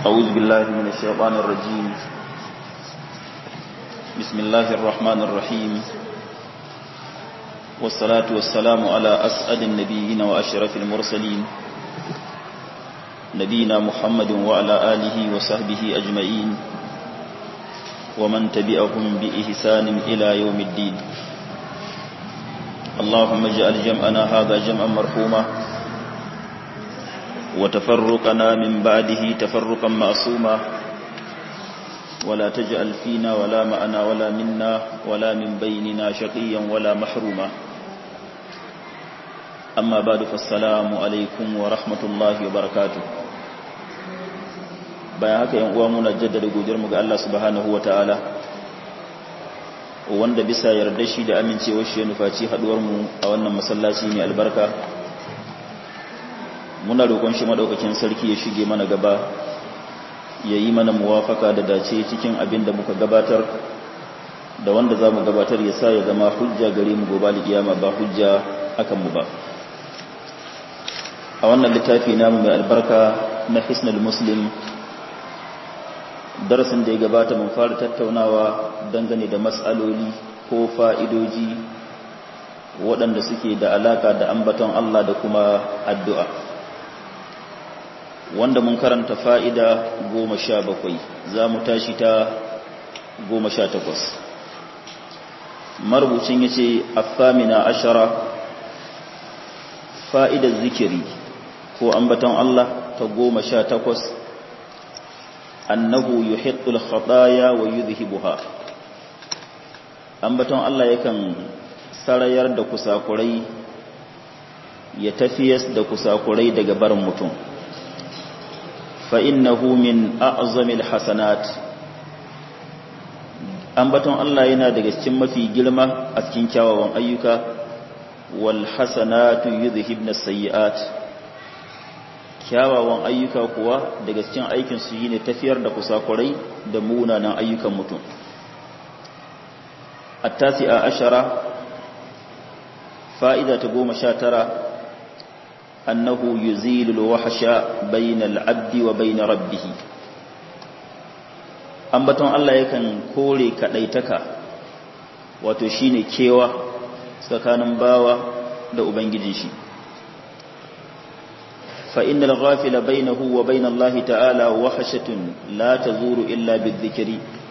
أعوذ بالله من الشيطان الرجيم بسم الله الرحمن الرحيم والصلاة والسلام على أسعد النبيين وأشرف المرسلين نبينا محمد وعلى آله وصحبه أجمعين ومن تبعهم بإحسان إلى يوم الدين اللهم اجعل جمعنا هذا جمعا مرحوما وتفرقنا من بعده تفرقا معصوما ولا تجعل فينا ولا معنا ولا منا ولا من بيننا شقيا ولا محروما أما بعد فالسلام عليكم ورحمة الله وبركاته bayan haka yan uwa muna jaddada godiyarmu ga Allah subhanahu wataala wanda bisa yarda shi da amincewar shi ya nufaci haduwar mu a wannan masallaci mai albarka muna roƙon shi madaukakin sarki ya shige mana gaba ya yi mana muwafaka da dace cikin abin da muka gabatar da wanda za mu gabatar ya sa ya zama hujja gare mu gobe alkiyama ba hujja akan mu ba a wannan littafi namu mai albarka na hisnul muslim darasin da ya gabata mun fara tattaunawa dangane da matsaloli ko fa'idoji waɗanda suke da alaka da ambaton Allah da kuma addu'a wanda mun karanta fa'ida goma sha bakwai za mu tashi ta goma sha takwas marubucin ya ce affamina ashara fa'idar zikiri ko ambaton Allah ta goma sha takwas annahu yuhiqqul khataya wa yudhibuha ambaton Allah yakan sarayar da kusakurai ya tafiyas da kusakurai daga barin mutum fa innahu min a'zamil hasanat ambaton Allah yana daga cikin mafi girma a cikin kyawawan ayyuka wal hasanatu yudhibna sayyi'at kyawawan ayyuka kuwa daga cikin aikin su yi ne tafiyar da kusakurai da munanan ayyukan mutum attasi'a ashara fa'ida ta goma sha tara annahu yuzilu alwahsha bainal abdi wa bain rabbih ambaton Allah yakan kore kadaitaka wato shine kewa tsakanin bawa da ubangijin shi فإن الغافل بينه وبين الله تعالى وحشة لا تزور إلا بالذكر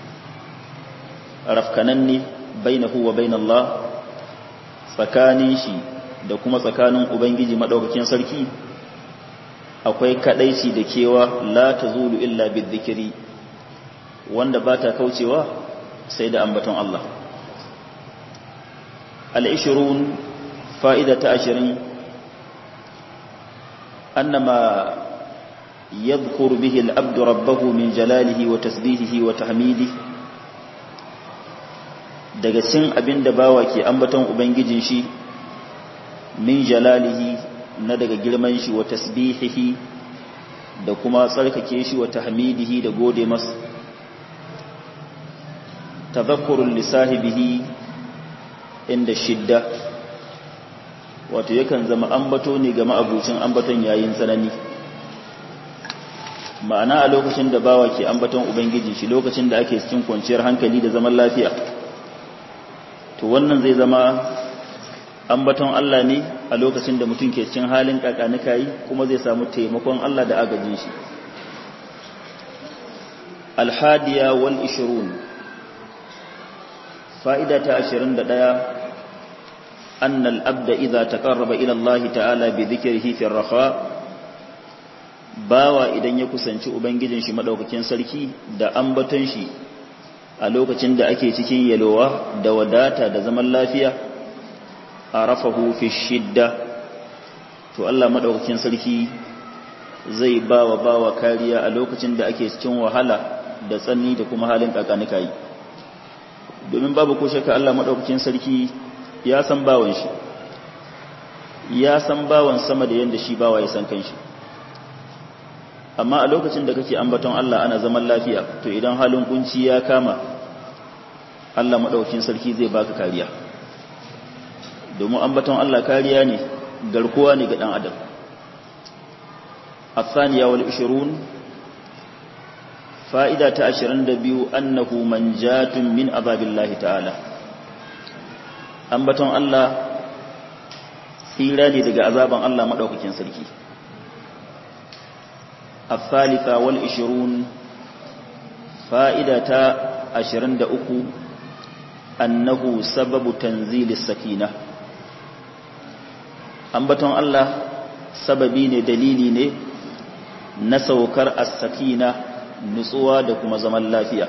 رفكنني بينه وبين الله tsakanin shi da kuma tsakanin ubangiji madaukakin sarki akwai kadaici da kewa la tazulu illa bizikri wanda bata kaucewa sai da ambaton Allah al-20 fa'ida ta 20 أنما يذكر به الأبد ربه من جلاله وتسبيحه وتحميده daga cin abin da bawa ke ambaton ubangijin shi min jalalihi na daga girman shi wa tasbihihi da kuma tsarkake shi wa tahmidihi da gode masa tadhakkurul lisahibihi inda shidda wato yakan zama ambato ne ga ma'abucin ambaton yayin tsanani ma'ana a lokacin da bawa ke ambaton ubangiji shi lokacin da ake cikin kwanciyar hankali da zaman lafiya to wannan zai zama ambaton Allah ne a lokacin da mutum ke cikin halin kakanika yi kuma zai samu taimakon Allah da agajin shi alhadiya wal ishirun fa'ida ta 21 أن الأبد إذا تقرب إلى الله تعالى بذكره في الرخاء bawa idan ya kusanci ubangijin shi madaukakin sarki da ambaton shi a lokacin da ake cikin yalowa da wadata da zaman lafiya arafahu fi shidda to Allah madaukakin sarki zai bawa bawa kariya a lokacin da ake cikin wahala da tsanni da kuma halin kakanika yi domin babu ko shakka Allah madaukakin sarki ya san bawan shi ya san bawan sama da yadda shi bawa ya san kanshi amma a lokacin da kake ambaton Allah ana zaman lafiya to idan halin kunci ya kama Allah madaukakin sarki zai baka kariya domin ambaton Allah kariya ne garkuwa ne ga dan adam الثانية والعشرون fa'ida ta 22 annahu manjatun min azabillahi ta'ala ambaton Allah tsira ne daga azaban Allah madaukakin sarki الثالثة والعشرون فائدة عشرين دأكو أنه سبب تنزيل السكينة أنبتون الله سببين دليلين نسوكر السكينة نسوى دكما زمن لافية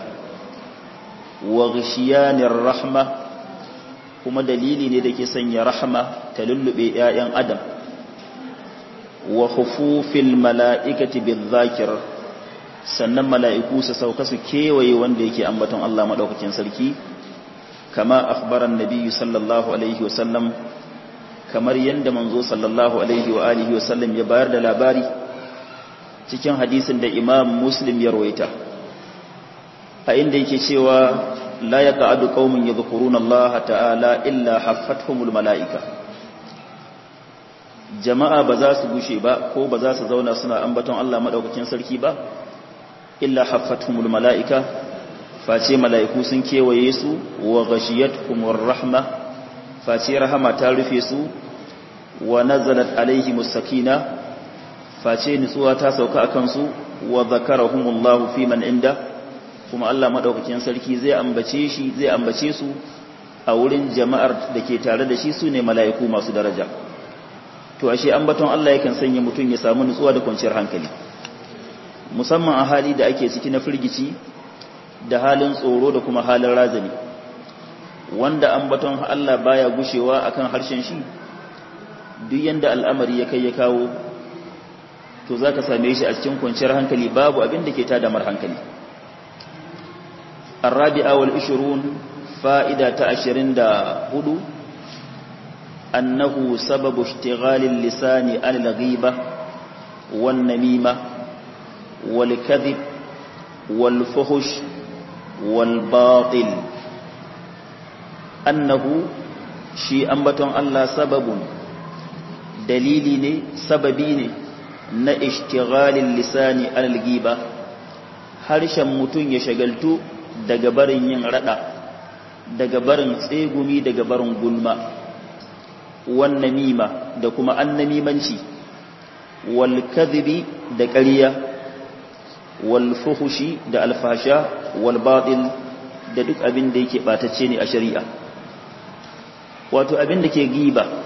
وغشيان الرحمة kuma dalili ne da ke sanya rahama ta lullube ‘ya'yan adam wa hufufil mala'ikati bil zakir sannan mala'iku su sauka su kewaye wanda yake ambaton Allah maɗaukakin sarki kama akhbaran nabiyyu sallallahu alaihi wasallam kamar yadda manzo sallallahu alaihi wa alihi wasallam ya bayar da labari cikin hadisin da imam muslim ya rawaita a inda yake cewa la yaqa'adu qaumun yadhkuruna Allah ta'ala illa haffathumul mala'ika jama'a ba za su gushe ba ko ba za su zauna suna ambaton Allah madaukakin sarki ba illa haffathumul mala'ika face mala'iku sun kewaye su wa ghashiyatuhumur rahma face rahama ta rufe su wa nazalat alaihimus sakina face nutsuwa ta sauka akan su wa zakarahumullahu fi man inda kuma Allah madaukakin sarki zai ambace shi zai ambace su a wurin jama'ar da ke tare da shi sune mala'iku masu daraja to ashe ambaton Allah yakan sanya mutum ya samu nutsuwa da kwanciyar hankali musamman a hali da ake ciki na firgici da halin tsoro da kuma halin razani wanda ambaton Allah baya gushewa akan harshen shi duk yanda al'amari ya kai ya kawo to zaka same shi a cikin kwanciyar hankali babu abin da ke tada mar hankali الرابعة والعشرون فائدة عشرين دا هدو أنه سبب اشتغال اللسان عن الغيبة والنميمة والكذب والفهش والباطل أنه شيء أنبتون الله سبب دليل سببين na ishtighalin lisani alal giba harshen mutum ya shagaltu daga barin yin rada daga barin tsegumi daga barin gulma wan namima da kuma annamimanci wal kadhibi da ƙarya wal fuhushi da alfasha wal batil da duk abin da yake batacce ne a shari'a wato abin da ke giba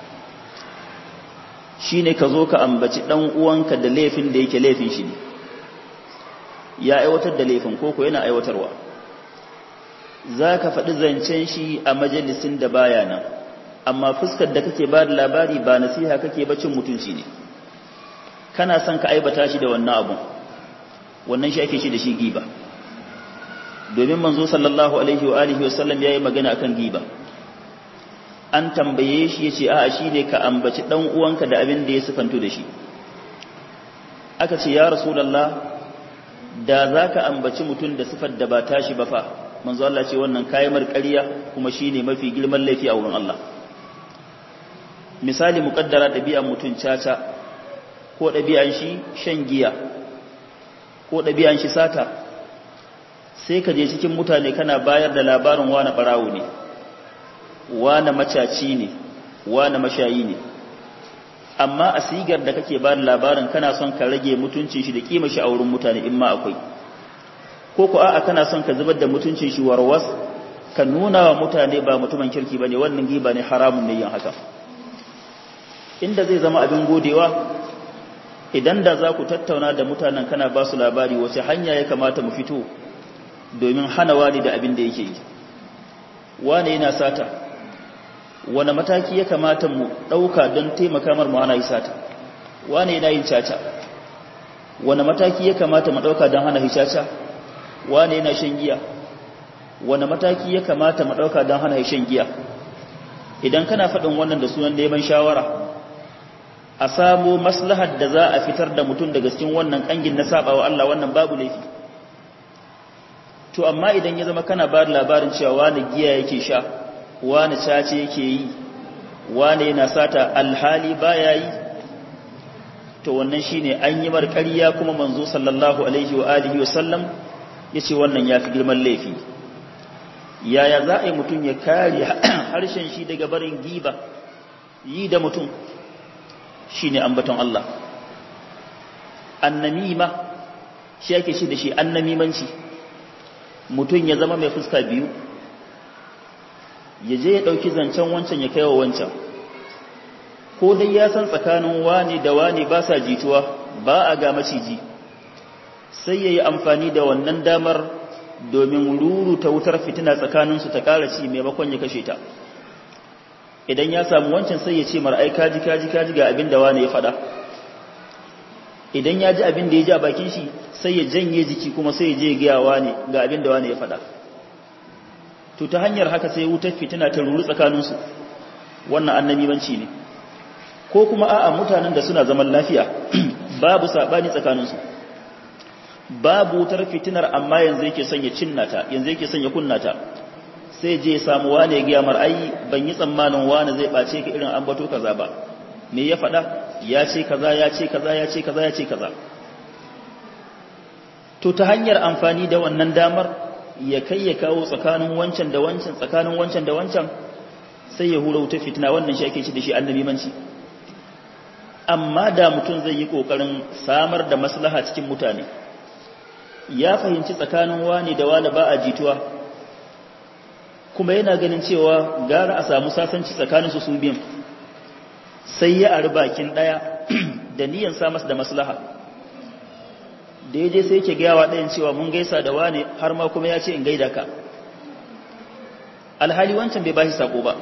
shine ka zo ka ambaci dan uwanka da laifin da yake laifin shi ne ya aiwatar da laifin koko yana aiwatarwa za ka faɗi zancen shi a majalisin da baya nan amma fuskar da kake ba da labari ba nasiha kake bacin mutunci ne kana son ka aibata shi da wannan abun wannan shi ake shi da shi giba domin manzo sallallahu alaihi wa alihi wasallam yayi magana akan giba an tambaye shi yace a'a shine ka ambaci dan uwanka da abin da ya sifanto da shi aka ce ya rasulullah da zaka ambaci mutum da sifar da ba tashi ba fa manzo Allah ce wannan kayan ƙarya kuma shine mafi girman laifi a wurin Allah misali muƙaddara ɗabi'an mutum caca ko ɗabi'an shi shan giya ko ɗabi'an shi sata sai ka je cikin mutane kana bayar da labarin wani ɓarawo ne wani macaci ne wani mashayi ne amma a sigar da kake ba da labarin kana son ka rage mutuncin shi da kima shi a wurin mutane in ma akwai ko ku a'a kana son ka zubar da mutuncin shi warwas ka nuna wa mutane ba mutumin kirki bane wannan giba ne haramun ne yin haka inda zai zama abin godewa idan da za ku tattauna da mutanen kana ba su labari wace hanya ya kamata mu fito domin hana wani da abin da yake yi wane yana sata wane mataki ya kamata mu ɗauka don taimaka mar mu hana yi sata wane yana yin caca wane mataki ya kamata mu ɗauka don hana yi caca wane yana shan giya wane mataki ya kamata mu ɗauka don hana shan giya idan kana faɗin wannan da sunan neman shawara a samu maslahar da za a fitar da mutum daga cikin wannan ƙangin na saɓawa Allah wannan babu laifi to amma idan ya zama kana ba da labarin cewa wani giya yake sha wani cace yake yi wani yana sata alhali baya yi to wannan shine an yi marƙariya kuma manzo sallallahu alaihi wa alihi wa sallam ya ce wannan ya fi girman laifi yaya za a yi mutum ya kare harshen shi daga barin giba yi da mutum shi ne ambaton Allah annamima shi ake shi da shi annamimanci mutum ya zama mai fuska biyu ya je ya ɗauki zancen wancan ya kaiwa wancan ko dai ya san tsakanin wani da wani ba sa jituwa ba a ga maciji sai ya yi amfani da wannan damar domin ruru ta wutar fitina tsakaninsu ta ƙara ci maimakon ya kashe ta idan ya samu wancan sai ya ce mara ai kaji kaji kaji ga abin da wani ya faɗa idan ya ji abin da ya ji a bakin shi sai ya janye jiki kuma sai ya je gaya wani ga abin da wani ya faɗa to ta hanyar haka sai wutar fitina ta ruru tsakaninsu wannan annabimanci ne ko kuma a'a mutanen da suna zaman lafiya babu sabani tsakaninsu babu wutar fitinar amma yanzu yake son ya cinnata yanzu yake son ya kunnata sai je ya samu wane ya mar ai ban yi tsammanin wane zai bace ka irin ambato kaza ba me ya faɗa ya ce kaza ya ce kaza ya ce kaza ya ce kaza to ta hanyar amfani da wannan damar ya kai ya kawo tsakanin wancan da wancan tsakanin wancan da wancan sai ya hura wutar fitina wannan shi ake ci da shi annabimanci amma da mutum zai yi kokarin samar da maslaha cikin mutane ya fahimci tsakanin wani da wani ba a jituwa kuma yana ganin cewa gara a samu sasanci tsakanin su su biyun sai ya ari bakin daya da niyan sa masa da maslaha da ya je sai yake gayawa ɗayan cewa mun gaisa da wani har ma kuma ya ce in gaida ka alhali wancan bai bashi sako ba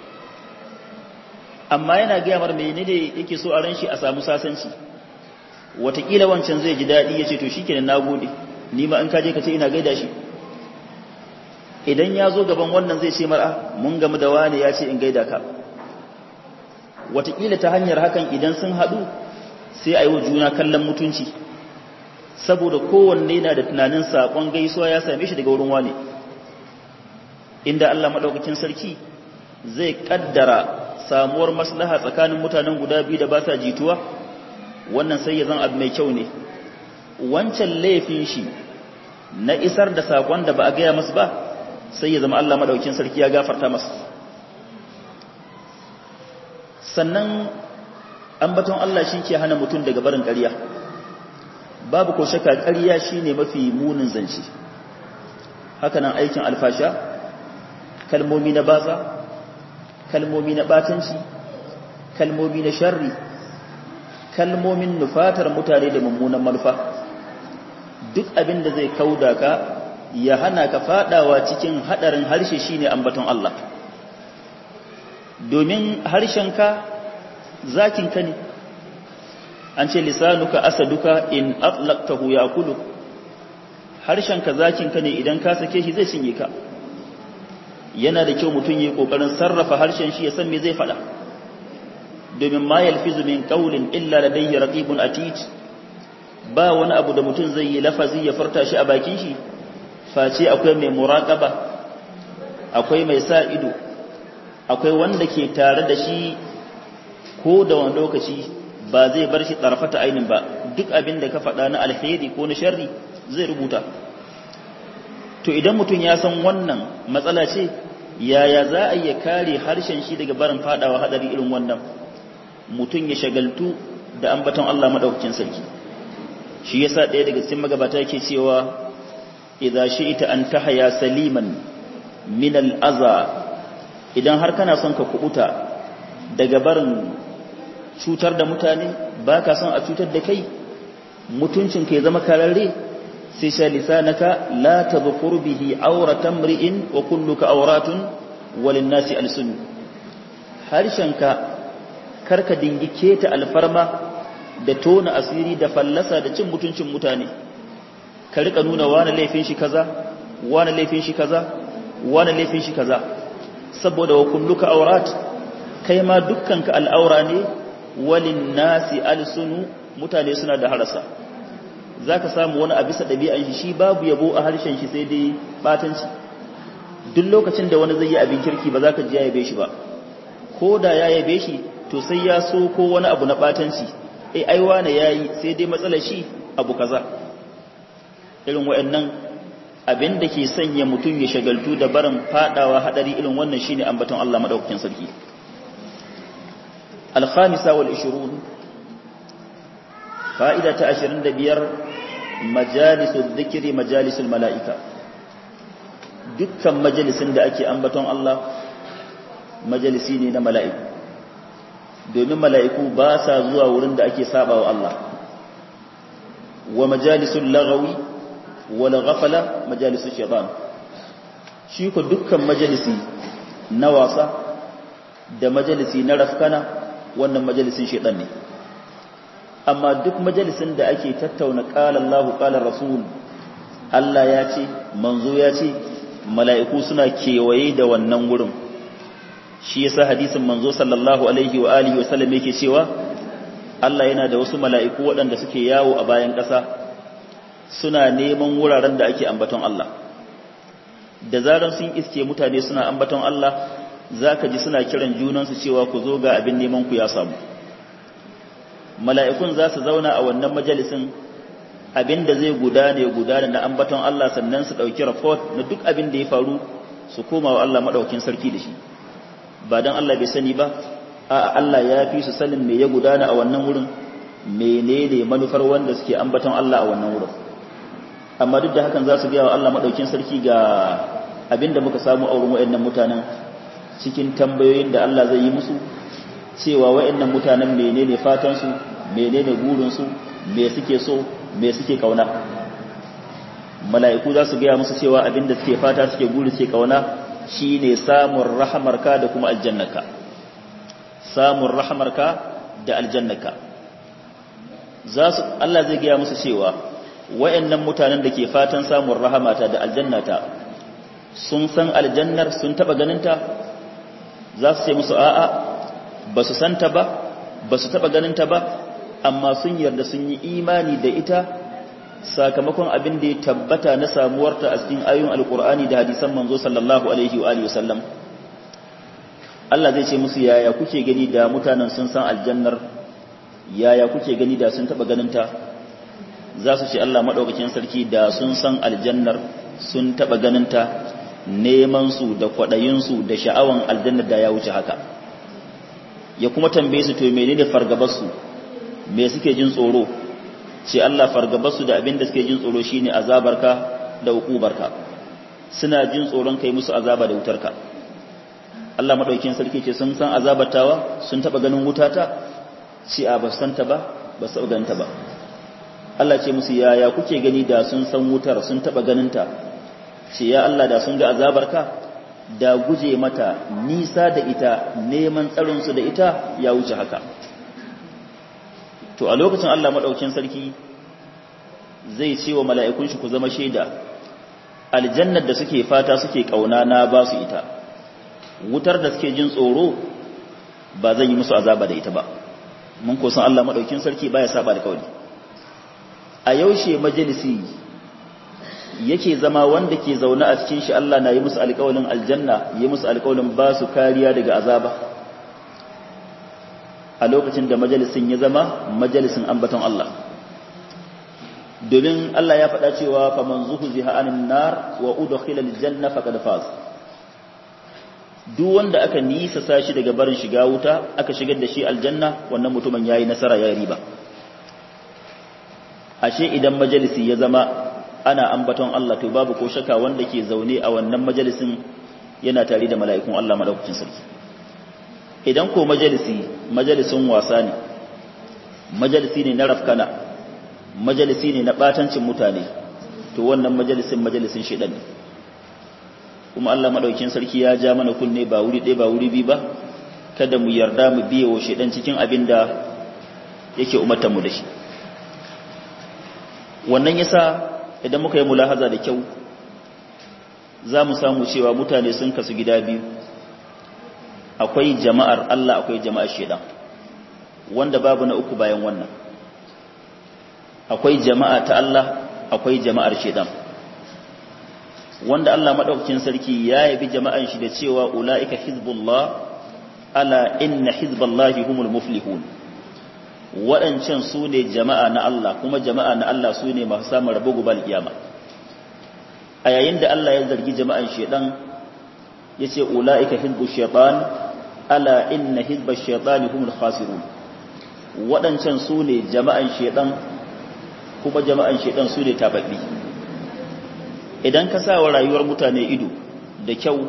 amma yana gaya mar mene ne yake so a ran shi a samu sasanci watakila wancan zai ji daɗi ya ce to shi kenan na gode ni ma in kaje ka ce ina gaida shi idan ya zo gaban wannan zai ce mar'a mun gamu da wani ya ce in gaida ka watakila ta hanyar hakan idan sun haɗu sai a yi wa juna kallon mutunci saboda kowanne na da tunanin saƙon gaisuwa ya same shi daga wurin wane inda Allah maɗaukakin sarki zai ƙaddara samuwar maslaha tsakanin mutanen guda biyu da ba sa jituwa wannan sai ya zan abu mai kyau ne wancan laifin shi na isar da sakon da ba a gaya masu ba sai ya zama Allah madaukin sarki ya gafarta masu sannan ambaton Allah shi ke hana mutum daga barin ƙarya babu ko shaka ƙarya shine mafi munin zance hakanan aikin alfasha kalmomi na batsa kalmomi na batanci kalmomi na sharri kalmomin nufatar mutane da mummunan manufa duk abin da zai kauda ka ya hana ka fadawa cikin hadarin harshe shine ambaton Allah domin harshenka zakinka ne an ce lisanuka asaduka in atlaqtahu yakulu harshenka zakinka ne idan ka sake shi zai cinye ka yana da kyau mutum yi kokarin sarrafa harshen shi ya san me zai faɗa domin ma yalfizu min qawlin illa ladayhi raqibun atid ba wani abu da mutum zai yi lafazi ya furta shi a bakin shi face akwai mai muraqaba akwai mai sa ido akwai wanda ke tare da shi ko da wani lokaci ba zai bar shi tsarfata ainin ba duk abin da ka faɗa na alheri ko na sharri zai rubuta to idan mutum ya san wannan matsala ce yaya za a iya kare harshen shi daga barin fadawa hadari irin wannan mutum ya shagaltu da ambaton Allah madaukakin sarki shi yasa ɗaya daga cikin magabata yake cewa idza shi'ta an tahya saliman min al-adha idan har kana son ka kubuta daga barin cutar da mutane baka son a cutar da kai mutuncin ka ya zama kararre sai sha lisanaka la tadhkur bihi awratan mri'in wa kulluka awratun walin nasi alsun harshenka karka dingi keta alfarma da tona asiri da fallasa da cin mutuncin mutane ka rika nuna wani laifin shi kaza wani laifin shi kaza wani laifin shi kaza saboda wa kulluka awrat kai ma dukkanka al'aura ne walin nasi alsunu mutane suna da harasa za ka samu wani a bisa ɗabi'an shi shi babu yabo a harshen shi sai dai batanci duk lokacin da wani zai yi abin kirki ba za ka ji ya yabe shi ba ko da ya yabe shi to sai ya so ko wani abu na batanci ai aiwa na yayi sai dai matsalar shi abu kaza irin wayannan abin da ke sanya mutum ya shagaltu da barin fadawa hadari irin wannan shine ambaton Allah madaukakin sarki al-khamisa wal 20 fa'ida ta 25 majalisul dhikri majalisul malaika dukkan majalisin da ake ambaton Allah majalisi ne na mala'iku domin mala'iku ba sa zuwa wurin da ake sabawa Allah wa majalisul lagawi wala ghafala majalisul shaitan shi ko dukkan majalisi na wasa da majalisi na rafkana wannan majalisin shaitan ne amma duk majalisin da ake tattauna qala Allahu qala Rasul Allah ya ce manzo ya ce mala'iku suna kewaye da wannan wurin shi yasa hadisin manzo sallallahu alaihi wa alihi wa sallam yake cewa Allah yana da wasu mala'iku waɗanda suke yawo a bayan ƙasa suna neman wuraren da ake ambaton Allah da zaran sun iske mutane suna ambaton Allah zaka ji suna kiran junansu cewa ku zo ga abin neman ku ya samu mala'ikun za su zauna a wannan majalisin abin da zai gudane gudane na ambaton Allah sannan su ɗauki report na duk abin da ya faru su koma wa Allah maɗaukin sarki da shi ba don Allah bai sani ba a Allah ya fi su sanin me ya gudana a wannan wurin menene manufar wanda suke ambaton Allah a wannan wurin amma duk da hakan za su gaya wa Allah maɗaukin sarki ga abin da muka samu a wurin waɗannan mutanen cikin tambayoyin da Allah zai yi musu cewa waɗannan mutanen menene fatansu menene burinsu me suke so me suke kauna mala'iku za su gaya musu cewa abinda suke fata suke guri suke kauna shine samun rahamarka da kuma aljannaka samun rahamarka da aljannaka za su Allah zai gaya musu cewa wayannan mutanen da ke fatan samun rahamata da aljannata sun san aljannar sun taba ganinta za su ce musu a'a ba su santa ba ba su taba ganinta ba amma sun yarda sun yi imani da ita sakamakon abin da ya tabbata na samuwarta a cikin ayoyin alkur'ani da hadisan manzo sallallahu alaihi wa alihi wasallam Allah zai ce musu yaya kuke gani da mutanen sun san aljannar yaya kuke gani da sun taba ganinta za su ce Allah madaukakin sarki da sun san aljannar sun taba ganinta neman su da kwadayin su da sha'awan aljannar da ya wuce haka ya kuma tambaye su to menene fargabar su me suke jin tsoro ce Allah fargabarsu da abin da suke jin tsoro shine azabarka da hukubarka suna jin tsoron kai musu azaba da wutarka Allah madaukakin sarki ce sun san azabatawa sun taba ganin wutata ce a ba san ta ba ba su ganin ta ba Allah ce musu yaya kuke gani da sun san wutar sun taba ganin ta ce ya Allah da sun ga azabarka da guje mata nisa da ita neman tsaron su da ita ya wuce haka to a lokacin Allah maɗaukin sarki zai ce wa mala'ikun shi ku zama shaida aljannar da suke fata suke ƙauna na ba su ita wutar da suke jin tsoro ba zan yi musu azaba da ita ba mun kusan Allah maɗaukin sarki ba ya saba da kawai a yaushe majalisi yake zama wanda ke zaune a cikin shi Allah na yi musu alƙawalin aljanna yi musu alƙawalin ba su kariya daga azaba a lokacin da majalisin ya zama majalisin ambaton Allah domin Allah ya faɗa cewa faman zuhziha anin nar wa udkhila aljanna faqad faz duk wanda aka nisa sashi daga barin shiga wuta aka shigar da shi aljanna wannan mutumin yayi nasara yayi riba ashe idan majalisi ya zama ana ambaton Allah to babu ko shaka wanda ke zaune a wannan majalisin yana tare da mala'ikun Allah madaukakin sarki idan ko majalisi majalisin wasa ne majalisi ne na rafkana majalisi ne na batancin mutane to wannan majalisin majalisin shedan ne kuma Allah madaukakin sarki ya ja mana kunne ba wuri ɗaya ba wuri bi ba kada mu yarda mu biye wa shedan cikin abin da yake umartar mu da shi wannan yasa idan muka yi mulahaza da kyau za mu samu cewa mutane sun kasu gida biyu akwai jama'ar Allah akwai jama'ar shedan wanda babu na uku bayan wannan akwai jama'a ta Allah akwai jama'ar shedan wanda Allah madaukakin sarki ya yabi jama'an shi da cewa ulaika hizbullah ala inna hizballahi humul muflihun waɗancan su ne jama'a na Allah kuma jama'a na Allah su ne masu samun rabo gubal kiyama a yayin da Allah ya zargi jama'an shedan yace ulaika hizbu shaytan ala inna hizba shaytani humul khasirun wadancan su ne jama'an shedan kuma jama'an shedan su ne tababbi idan ka sa wa rayuwar mutane ido da kyau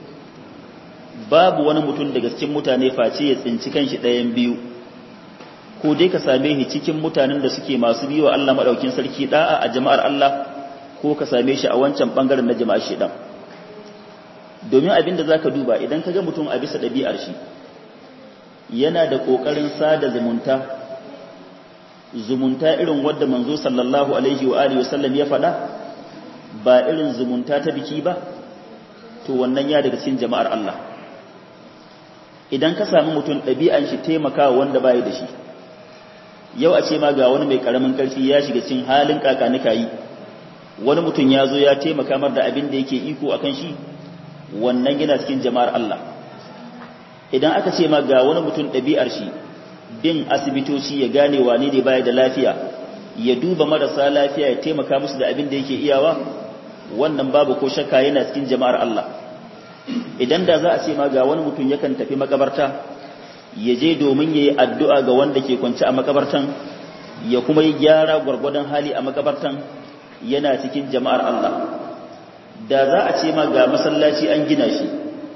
babu wani mutum daga cikin mutane face ya tsinci kanshi ɗayan biyu ko dai ka same shi cikin mutanen da suke masu biyo Allah madaukin sarki da'a a jama'ar Allah ko ka same shi a wancan bangaren na jama'ar shedan domin abin da zaka duba idan ka ga mutum a bisa ɗabi'ar shi yana da ƙoƙarin sada zumunta zumunta irin wadda manzo sallallahu alaihi wa alihi wasallam ya faɗa ba irin zumunta ta biki ba to wannan ya daga cikin jama'ar Allah idan ka sami mutum ɗabi'an shi taimakawa wanda bai da shi yau a ce ma ga wani mai karamin karfi ya shiga cikin halin kakanika yi wani mutum ya zo ya taimaka mar da abin da yake iko akan shi wannan yana cikin jama'ar Allah idan aka ce ma ga wani mutum ɗabi'ar shi bin asibitoci ya gane wane ne baya da lafiya ya duba marasa lafiya ya taimaka musu da abin da yake iyawa wannan babu ko shakka yana cikin jama'ar Allah idan da za a ce ma ga wani mutum yakan tafi makabarta ya je domin ya yi addu'a ga wanda ke kwance a makabartan ya kuma yi gyara gwargwadon hali a makabartan yana cikin jama'ar Allah da za a ce ma ga masallaci an gina shi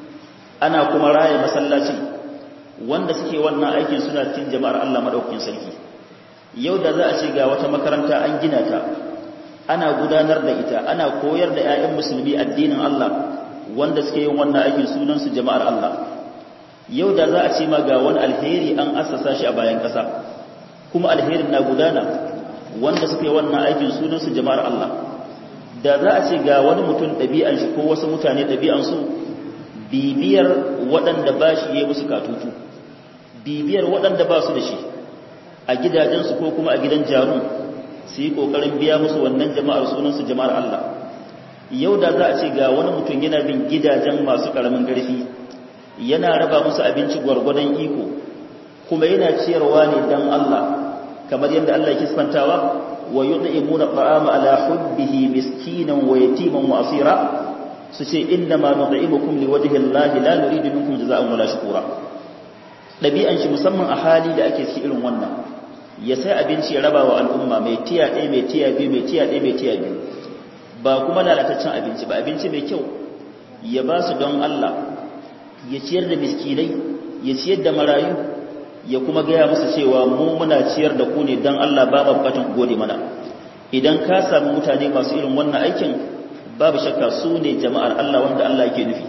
ana kuma raya masallacin wanda suke wannan aikin suna cikin jama'ar Allah madaukakin sarki yau da za a ce ga wata makaranta an gina ta ana gudanar da ita ana koyar da 'ya'yan musulmi addinin Allah wanda suke yin wannan aikin sunan su jama'ar Allah yau da za a ce ma ga wani alheri an assasa shi a bayan ƙasa kuma alherin na gudana wanda suke wannan aikin sunan su jama'ar Allah da za a ce ga wani mutum ɗabi'an shi ko wasu mutane ɗabi'an su bibiyar waɗanda ba shi ya musu katutu bibiyar waɗanda ba su da shi a gidajensu ko kuma a gidan jarun su yi ƙoƙarin biya musu wannan jama'ar sunansu jama'ar Allah yau da za a ce ga wani mutum yana bin gidajen masu ƙaramin ƙarfi yana raba musu abinci gwargwadon iko kuma yana ciyarwa ne don Allah kamar yadda Allah ya kisfantawa wa yud'imuna ta'ama ala hubbihi miskinan wa yatiman wa asira su ce inda ma nut'imukum liwajhi Allah la nuridu minkum jazaa'an wala shukura dabi'an shi musamman a hali da ake ciki irin wannan ya sai abinci ya raba wa al'umma mai tiya ɗaya mai tiya biyu mai tiya ɗaya mai tiya biyu ba kuma lalataccen abinci ba abinci mai kyau ya ba su don Allah ya ciyar da miskinai ya ciyar da marayu ya kuma gaya musu cewa mu muna ciyar da ku ne don Allah ba bukatun ku gode mana idan ka sami mutane masu irin wannan aikin babu shakka su ne jama'ar Allah wanda Allah yake nufi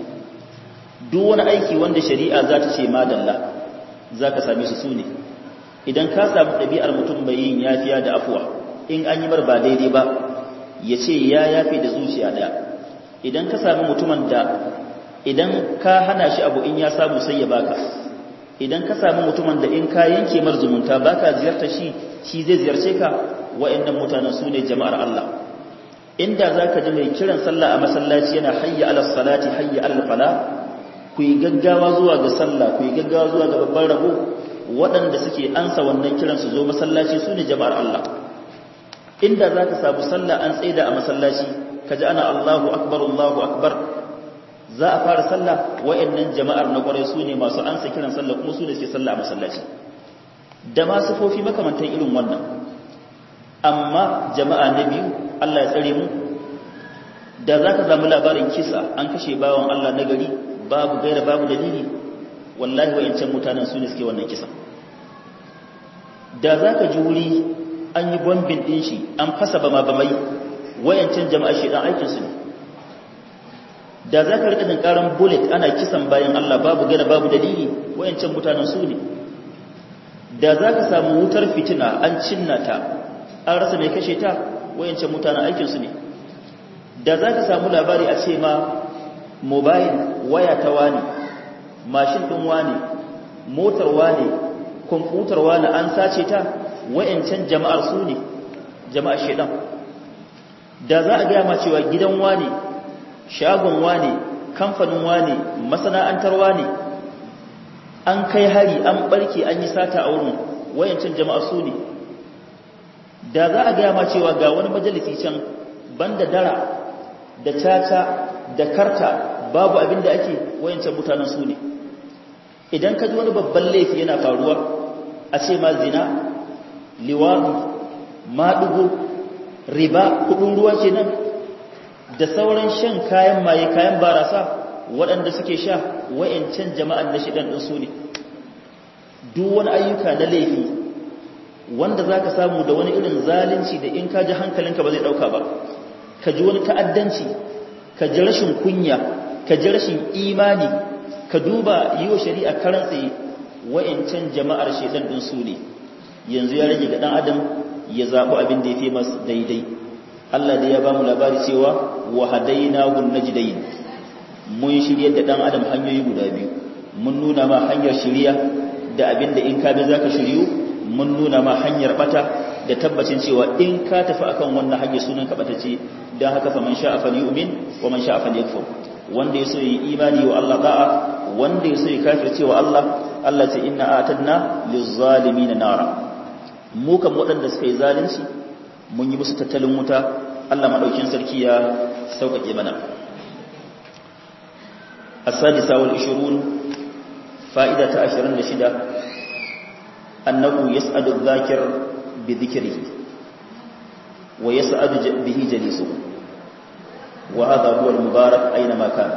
duk wani aiki wanda shari'a za ta ce madalla za ka same su su ne idan ka samu ɗabi'ar mutum mai yin yafiya da afuwa in an yi mar ba daidai ba ya ce ya yafe da zuciya ɗaya idan ka sami mutumin da idan ka hana shi abu in ya samu sai ya baka idan ka sami mutumin da in ka yanke mar zumunta baka ziyarta shi shi zai ziyarce ka wa'annan mutanen su ne jama'ar Allah inda za ka ji mai kiran sallah a masallaci yana hayya ala salati hayya ala fala ku yi gaggawa zuwa ga sallah ku yi gaggawa zuwa ga babban rabo waɗanda suke ansa wannan kiran su zo masallaci su ne jama'ar Allah inda za ka samu sallah an tsaida a masallaci ka ji ana Allahu akbar Allahu akbar za a fara sallah wa'annan jama'ar na kwarai su ne masu ansa kiran sallah kuma su ne suke sallah a masallaci da ma sifofi makamantan irin wannan amma jama'a na biyu Allah ya tsare mu da za ka samu labarin kisa an kashe bawan Allah na gari babu gaira babu dalili wallahi wa'ancan mutanen su ne suke wannan kisa da za ka ji wuri an yi bombin ɗin shi an fasa bama bamai wayancan jama'a shi dan aikinsu ne da za ka rika ƙaran bullet ana kisan bayan Allah babu gana babu dalili wayancan mutanen su ne da za ka samu wutar fitina an cinna ta an rasa mai kashe ta wayancan mutanen aikinsu ne da za ka samu labari a ce ma mobile waya ta wani mashin ɗin wani motar wani kwamfutar wani an sace ta wayancan jama'ar su ne jama'ar shaidan da za a gaya ma cewa gidan wane shagon wane kamfanin wane masana'antar wane an kai hari an barke an yi sata a wurin wayancan jama'a su ne da za a gaya ma cewa ga wani majalisi can banda dara da caca da karta babu abin da ake wayancan mutanen su ne idan ka ji wani babban laifi yana faruwa a ce ma zina liwadu maɗugo riba kudin ruwa kenan da sauran shan kayan maye kayan barasa waɗanda suke sha wayancan jama'an na shidan ɗin su ne duk wani ayyuka na laifi wanda za ka samu da wani irin zalunci da in ka ji hankalinka ba zai ɗauka ba ka ji wani ta'addanci ka ji rashin kunya ka ji rashin imani ka duba yi wa shari'a karan tsaye wa'yancan jama'ar shaidan ɗin su ne yanzu ya rage ga ɗan adam ya zaɓi abin da ya fi masu daidai Allah da ya ba mu labari cewa wa hadaina gun najdain mun shirye da ɗan adam hanyoyi guda biyu mun nuna ma hanyar shirya da abin da in ka bi zaka shiryu mun nuna ma hanyar bata da tabbacin cewa in ka tafi akan wannan hanyar sunan ka bata ce dan haka fa man sha'a falyu'min wa man sha'a falyakfur wanda yaso yi imani wa Allah da'a wanda yaso yi kafirce wa Allah Allah ce inna atadna lizzalimin nara mu kan waɗanda suka yi zalunci mun yi musu tattalin wuta Allah madaukin sarki ya sauƙaƙe mana as-sadisa wal 20 fa'ida ta 26 annahu yas'adu adh-dhakir bi dhikrihi wa yas'adu bihi jalisuhu wa hadha huwa al-mubarak aynama kana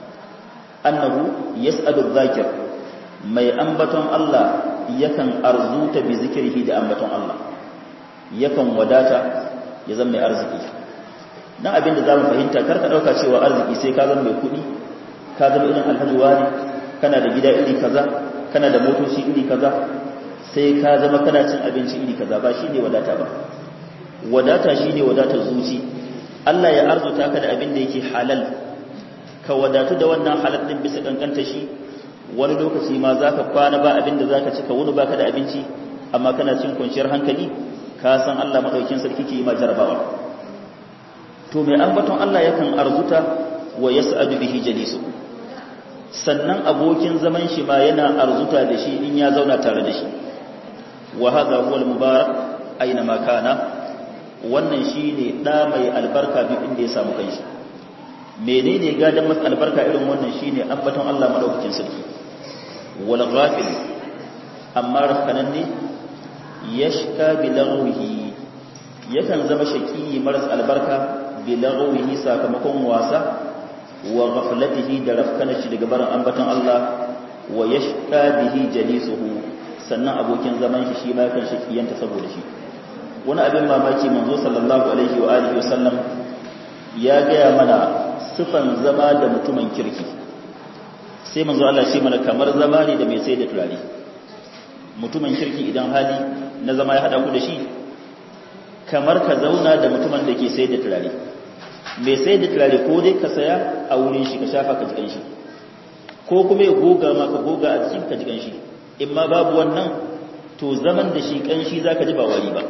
annahu yas'adu adh-dhakir mai ambaton Allah yakan arzuta bi zikrihi da ambaton Allah yakan wadata ya zama mai arziki dan abinda zamu fahimta karka dauka cewa arziki sai ka zama mai kudi ka zama irin alhaji wani kana da gida iri kaza kana da motoci iri kaza sai ka zama kana cin abinci iri kaza ba shine wadata ba wadata shine wadatar zuci Allah ya arzuta ka da abin da yake halal ka wadatu da wannan halal din bisa kankanta shi wani lokaci ma zaka kwana ba abin da zaka ci ka wuni baka da abinci amma kana cin kwanciyar hankali ka san Allah madaukin sarki ke yi ma jarabawa to mai ambaton Allah yakan arzuta wa yas'adu bihi jalisu sannan abokin zaman shi ma yana arzuta da shi in ya zauna tare da shi wa hadha huwa al-mubarak aina ma kana wannan shine da mai albarka duk inda ya samu kanshi menene gadan masa albarka irin wannan shine ambaton Allah madaukakin sarki wal ghafil amma rakanan ne yashka bi lagwihi yakan zama shaki maras albarka bi lagwihi sakamakon wasa wa ghaflatihi da rafkana shi daga barin ambaton Allah wa yashqa bihi jalisuhu sannan abokin zaman shi shi ma yakan shakiyanta saboda shi wani abin mamaki manzo sallallahu alaihi wa alihi wasallam ya gaya mana sifan zama da mutumin kirki sai manzo Allah shi mana kamar zama ne da mai sai da turare mutumin kirki idan hali na zama ya hada ku da shi kamar ka zauna da mutumin da ke sai da turare mai sai da turare ko dai ka saya a wurin shi ka shafa ka jikan shi ko kuma ya goga ma ka goga a jikin ka jikan shi in ma babu wannan to zaman da shi kanshi zaka ji ba wari ba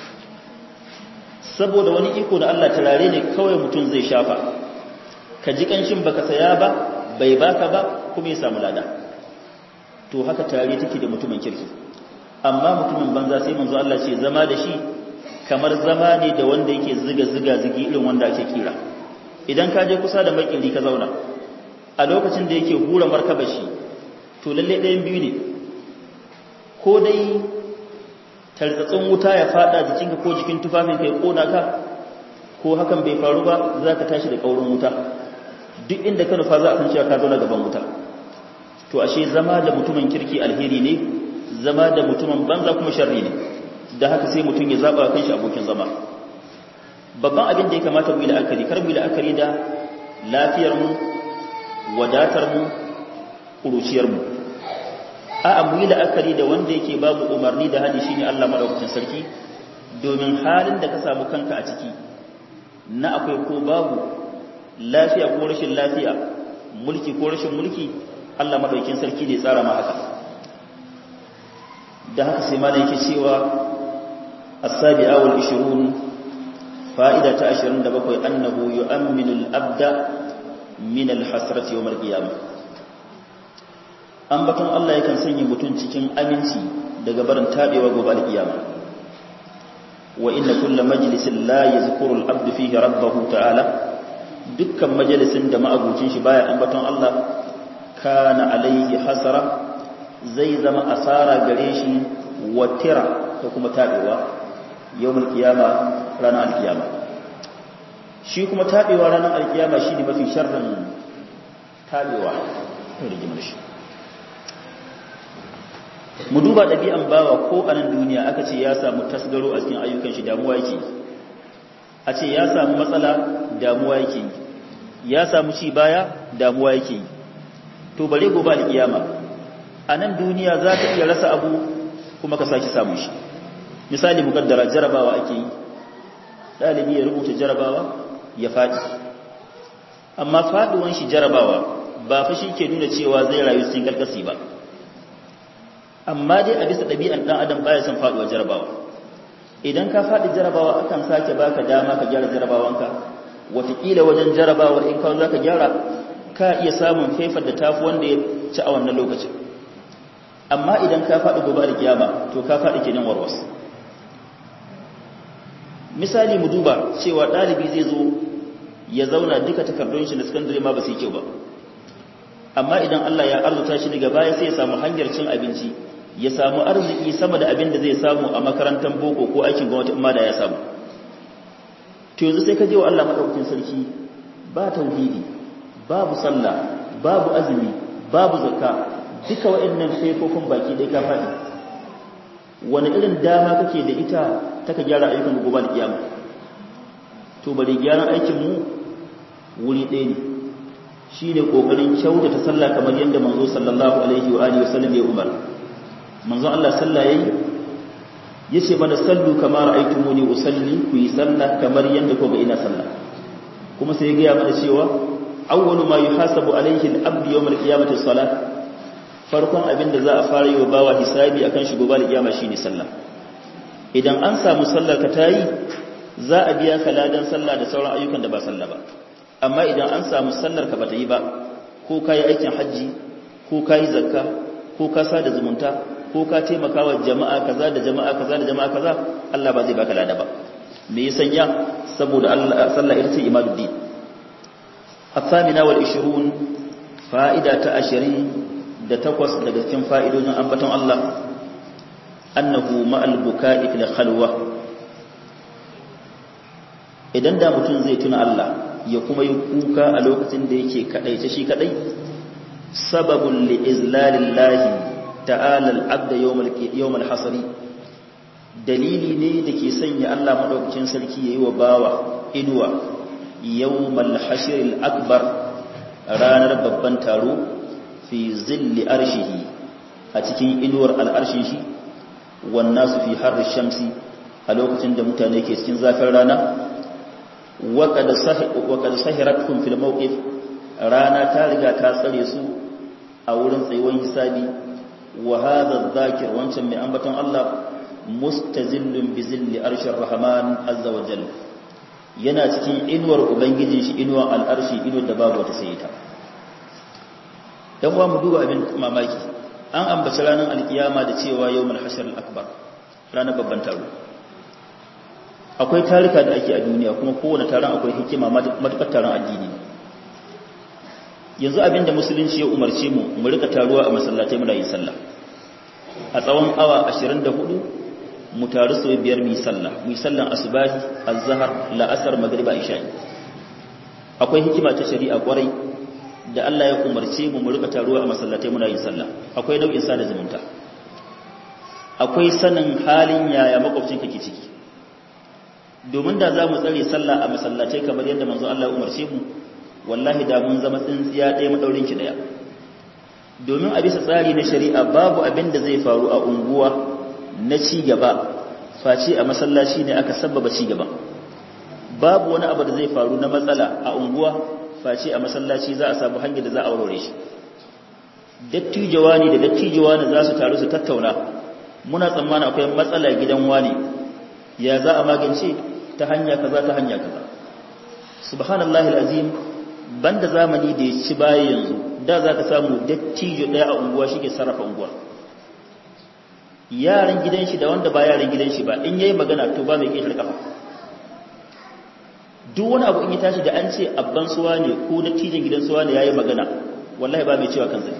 saboda wani iko da Allah turare ne kawai mutum zai shafa ka ji kanshin baka saya ba bai baka ba kuma ya samu lada to haka tare take da mutumin kirki amma mutumin banza sai manzo Allah ce zama da shi kamar zama ne da wanda yake ziga ziga zigi irin wanda ake kira idan ka je kusa da makili ka zauna a lokacin da yake hura markaba shi to lalle ɗayan biyu ne ko dai tartsatsin wuta ya fada jikinka ko jikin tufafin ka ya kona ka ko hakan bai faru ba za ka tashi da kaurin wuta duk inda ka nufa za a san cewa ka zauna gaban wuta to ashe zama da mutumin kirki alheri ne zama da mutumin banza kuma sharri ne da haka sai mutum ya zaba kan shi abokin zama babban abin da ya kamata mu yi la'akari kar mu yi la'akari da lafiyar mu wadatar mu kuruciyar mu a'a mu yi la'akari da wanda yake babu umarni da hadi shine Allah madaukakin sarki domin halin da ka samu kanka a ciki na akwai ko babu lafiya ko rashin lafiya mulki ko rashin mulki Allah madaukakin sarki ne tsara ma haka da haka sai malai yake cewa as-sabi'a wal 20 fa'ida ta 27 annahu yu'minu al-abda min al-hasrati yawm al-qiyamah ambaton Allah yakan sanya mutum cikin aminci daga barin tabewa gobe al-qiyama wa inna kullu majlisin la yazkuru al-abdu fihi rabbahu ta'ala dukkan majalisin da ma'abucin shi baya ambaton Allah kana alaihi hasara zai zama asara gare shi watira da kuma tabewa yawmul qiyama ranar alkiyama shi kuma tabewa ranar alkiyama shi ne mafi sharrin tabewa rigimar shi mu duba ɗabi'an bawa ko a nan duniya aka ce ya samu tasgaro a cikin ayyukan shi damuwa yake a ce ya samu matsala damuwa yake ya samu ci baya damuwa yake to bare gobe alkiyama a nan duniya za ka iya rasa abu kuma ka sake samun shi misali mukaddara jarabawa ake yi ɗalibi ya rubuta jarabawa ya faɗi amma faɗuwan shi jarabawa ba fa shi ke nuna cewa zai rayu cikin karkasi ba amma dai a bisa ɗabi'an ɗan adam baya son faɗuwa jarabawa idan ka faɗi jarabawa akan sake baka dama ka gyara jarabawanka wataƙila wajen jarabawar in kawo za ka gyara ka iya samun faifar da tafi wanda ya ci a wannan lokacin amma idan ka faɗi gobe da kiyama to ka faɗi kenan warwas misali mu duba cewa ɗalibi zai zo ya zauna duka takardun shi na sakandare ma ba su yi kyau ba amma idan Allah ya arzuta shi daga baya sai ya samu hanyar cin abinci ya samu arziki sama da abin da zai samu a makarantar boko ko aikin gwamnati amma da ya samu to yanzu sai ka je wa Allah madaukakin sarki ba tauhidi babu sallah babu azumi babu zakka duka waɗannan faifofin baki dai ka faɗi wani irin dama kake da ita ta ka gyara ayyukan gobe da kiyama to bari gyaran aikin mu wuri ɗaya ne shi ne ƙoƙarin kyautata sallah kamar yadda manzo sallallahu alaihi wa alihi wasallam ya umar manzo Allah sallah yayi yace mana sallu kama ra'aytumuni usalli ku yi sallah kamar yadda kuka ina sallah kuma sai ya ga mana cewa awwalu ma yuhasabu alaihi al-abd yawm al-qiyamati as-salah farkon abin da za a fara yi wa bawa hisabi akan shi gobe al-qiyama shine sallah idan an samu sallar ka tayi za a biya ka ladan sallah da sauran ayyukan da ba sallah ba amma idan an samu sallar ka bata yi ba ko ka yi aikin hajji ko ka yi zakka ko ka sa da zumunta ko ka taimaka wa jama'a kaza da jama'a kaza da jama'a kaza Allah ba zai baka lada ba me ya sanya saboda Allah sallah ita ce imaduddin الثامنة والعشرون فائدة عشرين da takwas daga cikin fa'idojin ambaton Allah annahu ma'al buka'i fil khalwa idan da mutum zai tuna Allah ya kuma yi kuka a lokacin da yake kadai ta shi kadai sababun li izlalillahi ta'ala al-abda yawmal hasari dalili ne da ke sanya Allah madaukakin sarki yayi wa bawa inuwa yawmal hashril akbar ranar babban taro fi zilli arshihi a cikin inuwar al'arshin shi wannan su fi har shamsi a lokacin da mutane ke cikin zafin rana waƙad sahiratun fil mawqif rana ta riga ta tsare su a wurin tsayuwar hisabi wa hadha dhakir wancan mai ambaton Allah mustazillun bi zilli arshir rahman azza wa jalla yana cikin inuwar ubangijin shi inuwar al'arshi inuwar da babu wata sai ta dan uwa mu duba abin mamaki an ambaci ranar alkiyama da cewa yawmul hashr al-akbar ranar babban taro akwai tarika da ake a duniya kuma kowane taron akwai hikima matukar taron addini yanzu abin da musulunci ya umarce mu mu rika taruwa a masallatai muna yin sallah a tsawon awa 24 mu taru sau biyar mu yi sallah mu yi sallan asubahi azhar la'asar magriba isha'i akwai hikima ta shari'a kwarai da Allah ya umarce mu mu rika taruwa a masallatai muna yin sallah akwai nau'in sada zumunta akwai sanin halin yaya makwabcin kake ciki domin da za mu tsare sallah a masallatai kamar yadda manzo Allah ya umarce mu wallahi da mun zama tsintsiya ɗaya madaurin ki daya domin a bisa tsari na shari'a babu abin da zai faru a unguwa na ci gaba face a masallaci ne aka sabbaba ci gaba babu wani abu da zai faru na matsala a unguwa face a masallaci za a samu hanyar da za a aurore shi dattijawa ne da dattijawa ne za su taru su tattauna muna tsammanin akwai matsala gidan wani ya za a magance ta hanya kaza ta hanya kaza subhanallahi alazim banda zamani da ya ci baya yanzu da za ka samu dattijo ɗaya a unguwa shi ke sarrafa unguwa yaran gidan shi da wanda ba yaran gidan shi ba in yayi magana to ba mai ƙetar kafa duk wani abu in ya tashi da an ce abban suwa ne ko dattijan gidan suwa ne yayi magana wallahi ba mai cewa kansa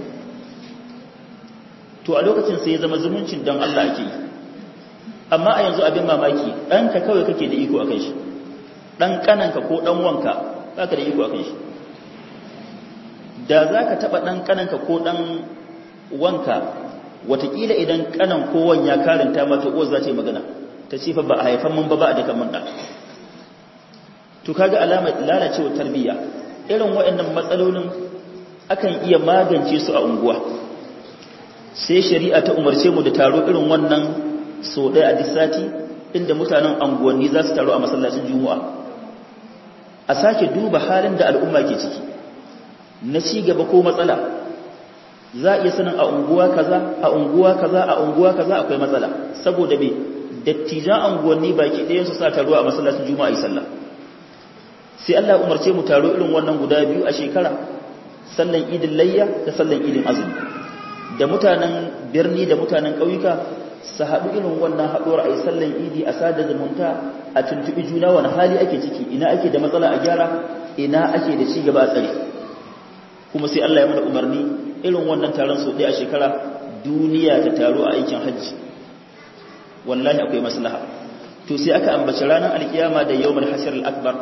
to a lokacin sai ya zama zumuncin don Allah ake yi amma a yanzu abin mamaki ɗanka kawai kake da iko akan shi ɗan ƙananka ko ɗan wanka ba ka da iko akan shi da za ka taɓa ɗan ƙananka ko ɗan wanka watakila idan ƙanan ko wan ya karanta mata uwar za ta yi magana ta ce fa ba a haifan mun ba ba a dukan mun ɗan to kaga alamar lalacewa tarbiyya irin waɗannan matsalolin akan iya magance su a unguwa sai shari'a ta umarce mu da taro irin wannan so ɗaya a disati inda mutanen anguwanni za su taro a masallacin juma'a a sake duba halin da al'umma ke ciki na ci gaba ko matsala za a iya sanin a unguwa kaza a unguwa kaza a unguwa kaza akwai matsala saboda me dattijan anguwanni baki ɗayan su sa taro a masallacin juma'a yi sallah sai Allah umarce mu taro irin wannan guda biyu a shekara sallan idin layya da sallan idin azumi da mutanen birni da mutanen ƙauyuka su haɗu irin wannan haɗuwar a yi sallan idi a sada zumunta a tuntuɓi juna wani hali ake ciki ina ake da matsala a gyara ina ake da cigaba a tsare kuma sai Allah ya mana umarni irin wannan taron sau ɗaya a shekara duniya ta taro a aikin hajji wallahi akwai maslaha to sai aka ambaci ranar alkiyama da yawmal hashr al-akbar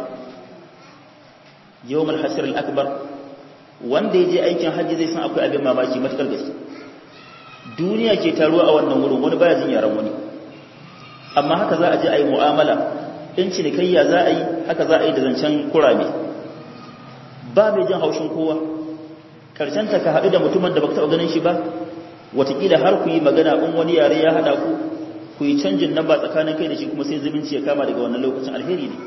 yawmal hashr al-akbar wanda ya je aikin hajji zai san akwai abin mamaki matakar gaske duniya ke taruwa a wannan wurin wani baya jin yaran wani amma haka za a je a yi mu'amala in cinikayya za a yi haka za a yi da zancen kurame ba mai jin haushin kowa karshen ta ka haɗu da mutumin da baka taɓa ganin shi ba watakila har ku yi magana in wani yare ya haɗa ku ku yi canjin nan ba tsakanin kai da shi kuma sai zumunci ya kama daga wannan lokacin alheri ne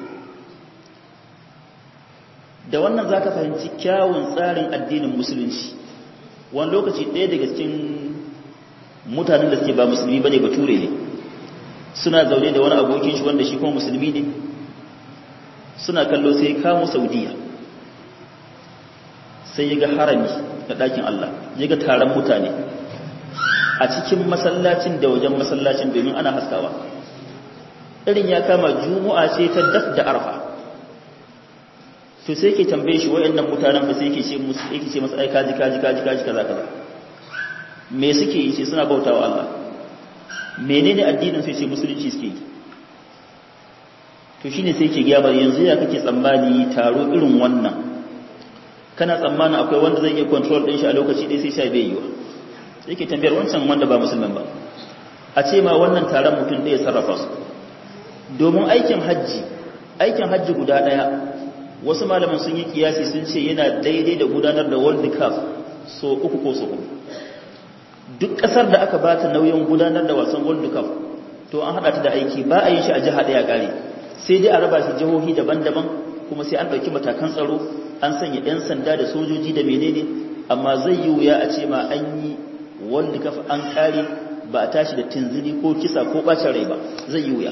da wannan za ka fahimci kyawun tsarin addinin musulunci wani lokaci ɗaya daga cikin mutanen da suke ba musulmi ba ne bature ne suna zaune da wani abokin shi wanda shi kuma musulmi ne suna kallo sai ya kamo saudiya sai ya ga harami da ɗakin Allah ya ga taron mutane a cikin masallacin da wajen masallacin domin ana haskawa irin ya kama juma'a ce ta daf da arfa to sai ke tambaye shi wayannan mutanen ba sai yake ce musu yake ce masa ai kaji kaji kaji kaji kaza kaza me suke yi sai suna bautawa Allah menene addinin sai ce musulunci suke yi to shine sai ke ga bar yanzu ya kake tsammani taro irin wannan kana tsammanin akwai wanda zai iya control din shi a lokaci ɗaya sai sha bai yiwa sai ke tambayar wancan wanda ba musulman ba a ce ma wannan taron mutum ɗaya sarrafa su domin aikin hajji aikin hajji guda ɗaya wasu malaman sun yi kiyasi sun ce yana daidai da gudanar da world cup so uku ko so uku duk ƙasar da aka bata nauyin gudanar da wasan world cup to an haɗa ta da aiki ba a yin shi a jiha ɗaya ƙare sai dai a raba shi jihohi daban-daban kuma sai an ɗauki matakan tsaro an sanya 'yan sanda da sojoji da menene amma zai yi wuya a ce ma an yi world cup an ƙare ba a tashi da tinzini ko kisa ko ɓacin rai ba zai yi wuya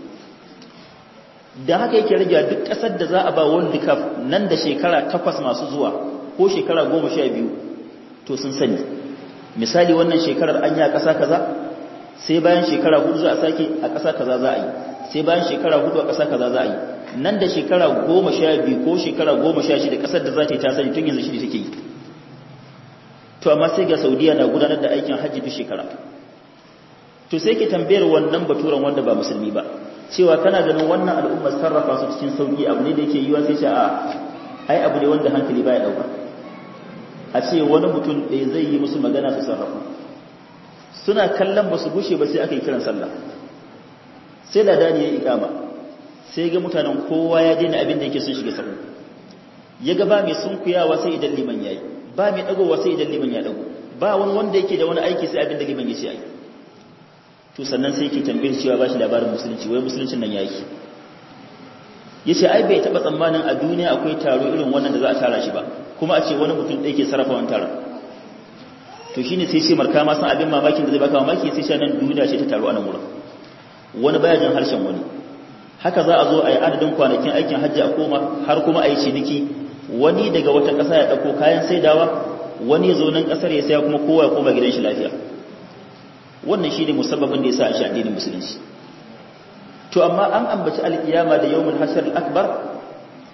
da haka yake rage duk ƙasar da za a ba world cup nan da shekara takwas masu zuwa ko shekara goma sha biyu to sun sani misali wannan shekarar an yi a ƙasa kaza sai bayan shekara hudu za a sake a ƙasa kaza za a yi sai bayan shekara hudu a ƙasa kaza za a yi nan da shekara goma sha biyu ko shekara goma sha shida ƙasar da za ta yi ta sani tun yanzu shi take yi to amma sai ga saudiya na gudanar da aikin hajji duk shekara to sai ke tambayar wannan baturan wanda ba musulmi ba cewa kana ganin wannan al'umma sarrafa su cikin sauki abu ne da yake yiwa sai ce a ai abu ne wanda hankali baya dauka a ce wani mutum ɗaya zai yi musu magana su sarrafa suna kallon ba su gushe ba sai aka yi kiran sallah sai da dani ya ikama sai ga mutanen kowa ya daina abin da yake sun shiga sahu ya ga ba mai sunkuyawa sai idan liman yayi ba mai dagowa sai idan liman ya dago ba wani wanda yake da wani aiki sai abin da liman ya ce ai to sannan sai yake tambayar cewa ba shi labarin musulunci wai musuluncin nan yaki yace ai bai taba tsammanin a duniya akwai taro irin wannan da za a tara shi ba kuma a ce wani mutum ɗaya ke sarrafa wannan taron to shine sai ce marka ma san abin mamakin da zai baka mamaki sai shi nan duniya ce ta taro a nan wurin wani baya jin harshen wani haka za a zo a yi adadin kwanakin aikin hajji a koma har kuma a yi ciniki wani daga wata ƙasa ya ɗauko kayan saidawa wani ya zo nan ƙasar ya saya kuma kowa ya koma gidan shi lafiya wannan shi ne musabbabin da ya sa a shi addinin musulunci to amma an ambaci alkiyama da yawmul hashr al-akbar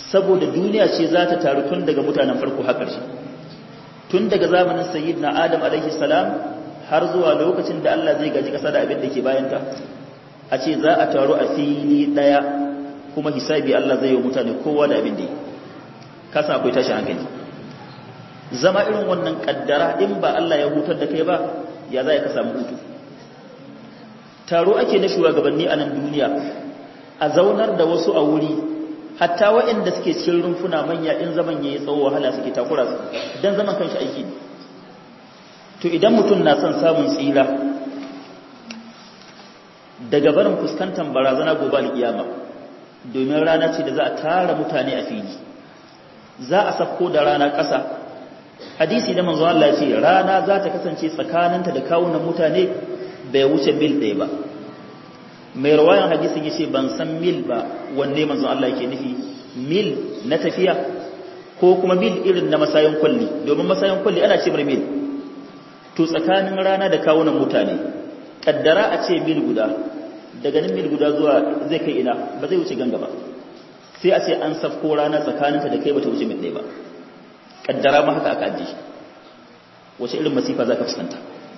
saboda duniya ce za ta taru tun daga mutanen farko har ƙarshe tun daga zamanin sayyidina adam alaihi salam har zuwa lokacin da Allah zai gaji ƙasa da abin da ke bayanta a ce za a taru a fili ɗaya kuma hisabi Allah zai yi wa mutane kowa da abin da yi kasa akwai tashi hankali zama irin wannan kaddara in ba Allah ya hutar da kai ba ya za ka samu hutu taro ake na shugabanni a nan duniya a zaunar da wasu a wuri hatta waɗanda suke cikin rumfuna manya in zaman yayi tsawo wahala suke takura su dan zaman kanshi aiki ne to idan mutum na son samun tsira daga barin fuskantar barazana gobe alkiyama domin rana ce da za a tara mutane a fili za a sako da rana ƙasa hadisi da manzo Allah ya ce rana za ta kasance tsakaninta da kawunan mutane bai wuce mil ɗaya ba mai rawayan hadisin yace ban san mil ba wanne manzo Allah yake nufi mil na tafiya ko kuma mil irin na masayin kulli domin masayin kulli ana ce mar mil to tsakanin rana da kawunan mutane kaddara a ce mil guda daga nan mil guda zuwa zai kai ina ba zai wuce ganga ba sai a ce an safko rana tsakaninta da kai bata wuce mil ɗaya ba kaddara ma haka aka ajiye wace irin masifa za ka fuskanta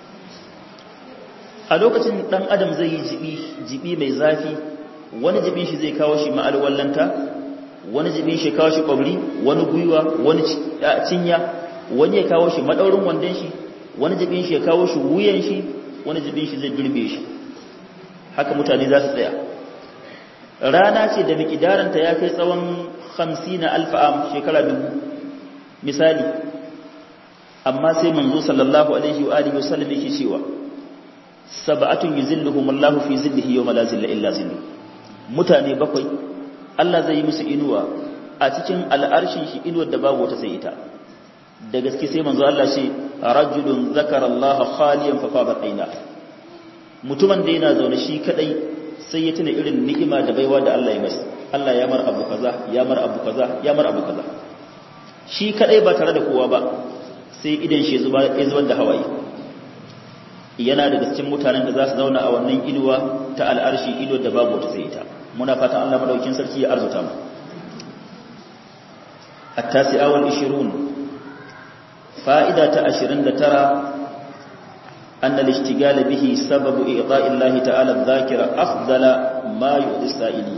a lokacin dan adam zai yi jibi jibi mai zafi wani jibin shi zai kawo shi ma'alwallanta wani jibin shi kawo shi kwabri wani gwiwa wani cinya wani ya kawo shi madaurin wandon shi wani jibin shi ya kawo shi wuyan shi wani jibin shi zai girbe shi haka mutane za su tsaya rana ce da mikidaranta ya kai tsawon 50 alfa'am shekara dubu misali amma sai manzo sallallahu alaihi wa alihi wasallam yake cewa sab'atun yuzilluhum Allahu fi zillihi yawma la zilla illa zillu mutane bakwai Allah zai yi musu inuwa a cikin al'arshin shi inuwar da babu wata sai ita da gaske sai manzo Allah ce rajulun zakara Allah khaliyan fa fabat aina mutumin da yana zaune shi kadai sai ya tuna irin ni'ima da baiwa da Allah ya masa Allah ya mar abu kaza ya mar abu kaza ya mar abu kaza shi kadai ba tare da kowa ba sai idan shi zuba ya zubar da hawaye yana daga cikin mutanen da za su zauna a wannan inuwa ta al'arshi ido da babu wata sai ita muna fatan Allah madaukin sarki ya arzuta mu at-tasi'a wal 20 fa'ida ta 29 أن الاشتغال به سبب إعطاء الله تعالى الذاكرة أفضل ما يؤذي السائلين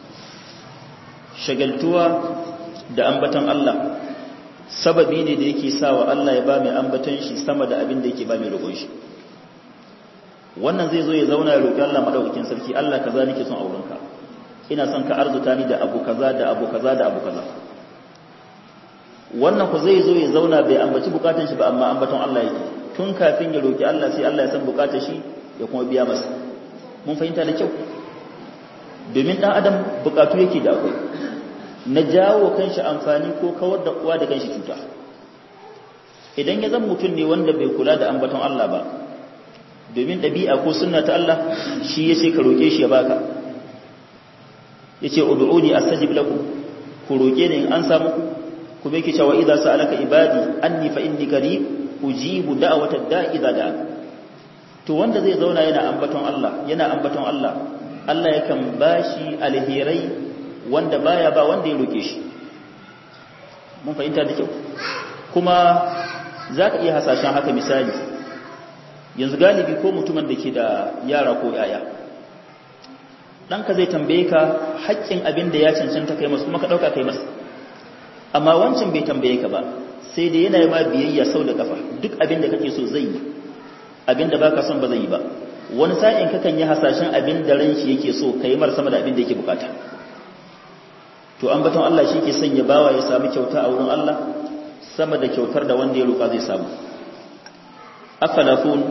شغلتوا da ambatan Allah sababi ne da yake sawa Allah ya ba mai ambatan shi sama da abin da yake ba mai roƙon shi wannan zai zo ya zauna ya roƙi Allah madaukakin sarki Allah kaza nake son aurenka ina son ka arzuta ni da abu kaza da abu kaza da abu kaza wannan ku zai zo ya zauna bai ambaci bukatun shi ba amma ambaton Allah yake tun kafin ya roƙi Allah sai Allah ya san bukatun shi ya kuma biya masa mun fahimta da kyau domin dan adam bukatu yake da akwai na jawo kanshi amfani ko kawar da uwa da kanshi cuta idan ya zan mutum ne wanda bai kula da ambaton Allah ba domin ɗabi'a ko sunna ta Allah shi ya ce ka roƙe shi ya baka ya ce udu'uni astajib lakum ku roƙe ni in an samu ku kuma yake cewa idza sa'alaka ibadi anni fa inni qarib ujibu da'wata da'i idza da'a to wanda zai zauna yana ambaton Allah yana ambaton Allah Allah yakan bashi alherai wanda baya ba wanda ya roke shi mun fahimta da kyau kuma zaka iya hasashen haka misali yanzu galibi ko mutumin da ke da yara ko yaya ɗanka zai tambaye ka haƙƙin abin da ya cancanta kai masu kuma ka ɗauka kai masa amma wancan bai tambaye ka ba sai da yana ma biyayya sau da kafa duk abin da kake so zai yi abin da baka son ba zai yi ba wani sa'in kakan yi hasashen abin da ran shi yake so kai mar sama da abin da yake bukata to an baton Allah shi ke sanya bawa ya samu kyauta a wurin Allah sama da kyautar da wanda ya roƙa zai samu afalafun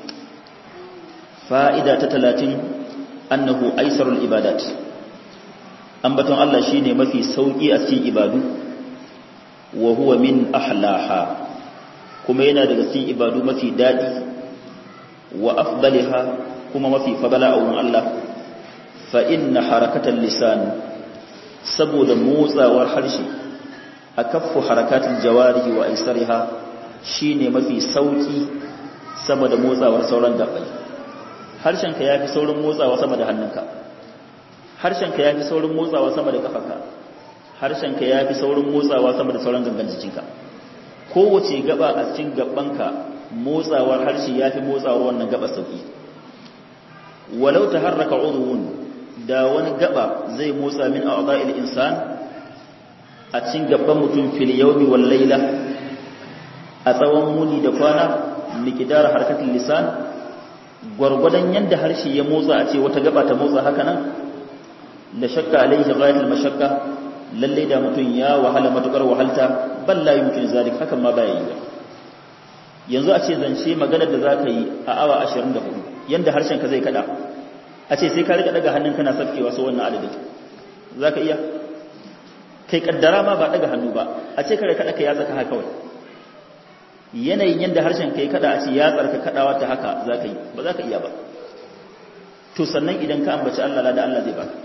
fa'ida ta talatin annahu aisarul ibadat an baton Allah shine mafi sauki a cikin ibadu wa huwa min ahlaha kuma yana daga cikin ibadu mafi dadi wa afdaliha kuma mafi fadala a wurin Allah fa inna harakatal lisan saboda motsawar harshe akaffu harakatul jawarihi wa aisariha shine mafi sauki sama da motsawar sauran gabbai harshenka yafi saurin motsawa sama da hannunka harshenka yafi saurin motsawa sama da kafarka harshenka ya fi saurin motsawa sama da sauran gangan jikinka kowace gaba a cikin gabanka motsawar harshe ya fi motsawar wannan gaba sauki walau ta harraka udhun da wani gaba zai motsa min a'dha'il insan a cikin gaban mutum fil yawmi wal layla a tsawon muni da kwana miqdar harkatul lisan gwargwadon yanda harshe ya motsa a ce wata gaba ta motsa haka nan la shakka alaihi ghayatul mashakka lalle da mutum ya wahala matukar wahalta bal la yumkin zalik hakan ma baya yi yanzu a ce zance maganar da zaka yi a awa 24 yanda harshen ka zai kada a ce sai ka rika daga hannun kana safkewa so wannan adadin zaka iya kai kaddara ma ba daga hannu ba a ce kare kada ka yatsa ka haka kawai yanayin yanda harshen kai kada a ce yatsar ka kadawa ta haka zaka yi ba zaka iya ba to sannan idan ka ambaci Allah da Allah zai baka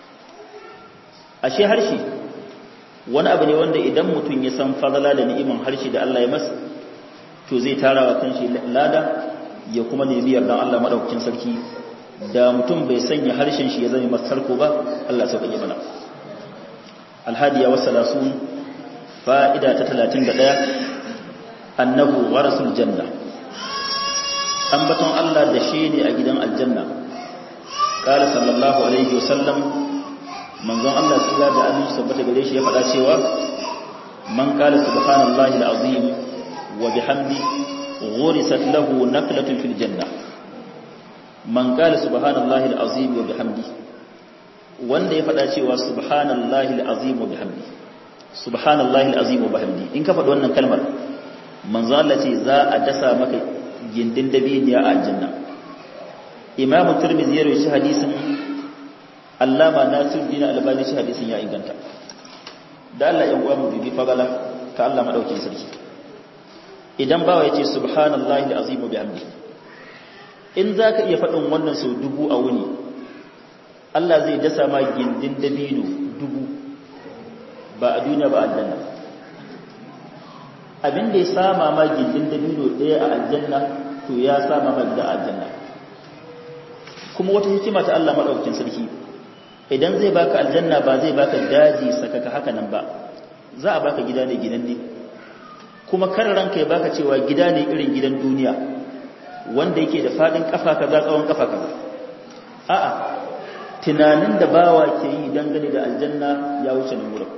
ashe harshe wani abu ne wanda idan mutum ya san fadala da ni'iman harshe da Allah ya masa to zai tara wa kanshi lada ya kuma nemi yardan Allah madaukakin sarki da mutum bai sanya harshen shi ya zama masa sarko ba Allah sauka ya mana alhadiya wa salasun fa'ida ta 31 annahu warasul janna ambaton Allah da shi ne a gidan aljanna qala sallallahu alaihi wasallam manzon Allah su da aminci tabbata gare shi ya faɗa cewa man qala subhanallahi alazim wa bihamdi ghurisat lahu naqlatun fil janna man qala subhanallahi alazim wa bihamdi wanda ya faɗa cewa subhanallahi alazim wa bihamdi subhanallahi alazim wa bihamdi in ka faɗi wannan kalmar manzon Allah ce za a dasa maka gindin dabiniya a aljanna imamu tirmidhi ya rawaita hadisin allama nasiruddin albani shi hadisin ya inganta da Allah yan uwa mu bibi fagala ta Allah madaukin sarki idan bawa yace subhanallahi alazim wa bihamdi in zaka iya faɗin wannan sau dubu a wuni Allah zai dasa ma gindin dabino dubu ba a duniya ba aljanna abin da ya sama ma gindin dabino ɗaya a aljanna to ya sama ma gida aljanna kuma wata hikima ta Allah madaukakin sarki idan zai baka aljanna ba zai baka daji sakaka haka nan ba za a baka gida ne gidan ne kuma kar ranka ya baka cewa gida ne irin gidan duniya wanda yake da fadin kafa kaza tsawon kafa kaza a'a tunanin da bawa ke yi dangane da aljanna ya wuce nan wurin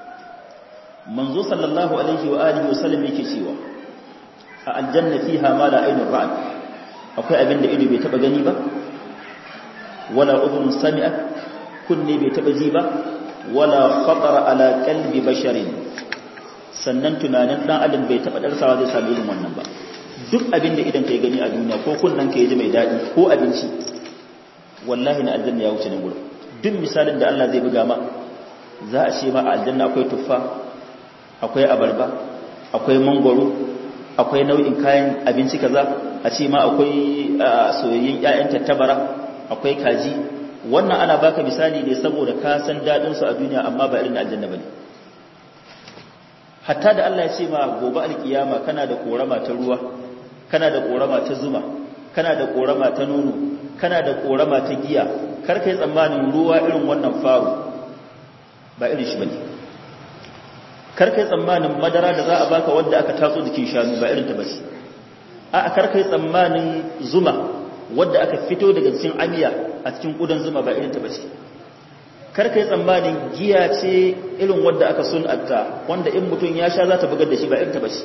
manzo sallallahu alaihi wa alihi wa sallam yake cewa a aljanna fiha ma la ainur ra'at akwai abin da ido bai taba gani ba wala udhun sami'at kunne bai taba ji ba wala khatara ala qalbi basharin sannan tunanin dan adam bai taba darsawa zai sami irin wannan ba duk abin da idan kai gani a duniya ko kunnan kai ji mai dadi ko abinci wallahi na aljanna ya wuce nan gurin duk misalin da Allah zai buga ma za a ce ma a aljanna akwai tuffa akwai abarba akwai mangwaro akwai nau'in kayan abinci kaza a ce ma akwai soyayyen ƴaƴan tattabara akwai kaji wannan ana baka misali ne saboda ka san dadin su a duniya amma ba irin aljanna bane hatta da Allah ya ce ma gobe alkiyama kana da korama ta ruwa kana da korama ta zuma kana da korama ta nono kana da korama ta giya kar kai tsammanin ruwa irin wannan faru ba irin shi bane kar kai tsammanin madara da za a baka wanda aka tatso jikin shanu ba irin ta bace a kar kai tsammanin zuma wadda aka fito daga cikin amiya a cikin kudan zuma ba irin ta bace kar kai tsammanin giya ce irin wadda aka sun'atta wanda in mutum ya sha za ta bugar da shi ba irin ta bace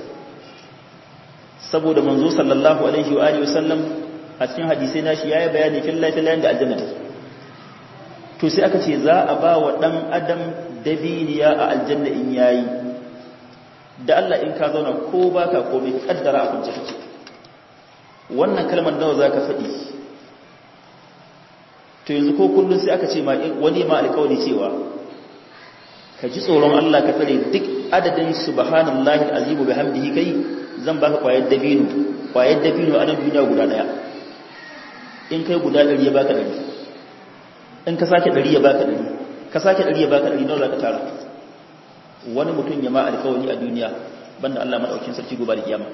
saboda manzo sallallahu alaihi wa alihi wasallam a cikin hadisi na shi yayi bayani fillahi fillahi da aljanna to sai aka ce za a ba wa dan adam dabiniya a aljanna in yayi da Allah in ka zauna ko baka komai kaddara a kunce kake wannan kalmar nawa zaka faɗi to yanzu ko kullun sai aka ce ma wani ma alƙawari cewa ka ji tsoron Allah ka tsare duk adadin subhanallahi alazimu bihamdihi kai zan baka kwayar dabino kwayar dabino a nan duniya guda daya in kai guda 100 ya baka 100 in ka sake 100 ya baka 100 ka sake 100 ya baka 100 nawa zaka tara wani mutum ya ma alƙawari a duniya banda Allah madaukakin sarki gobe da kiyama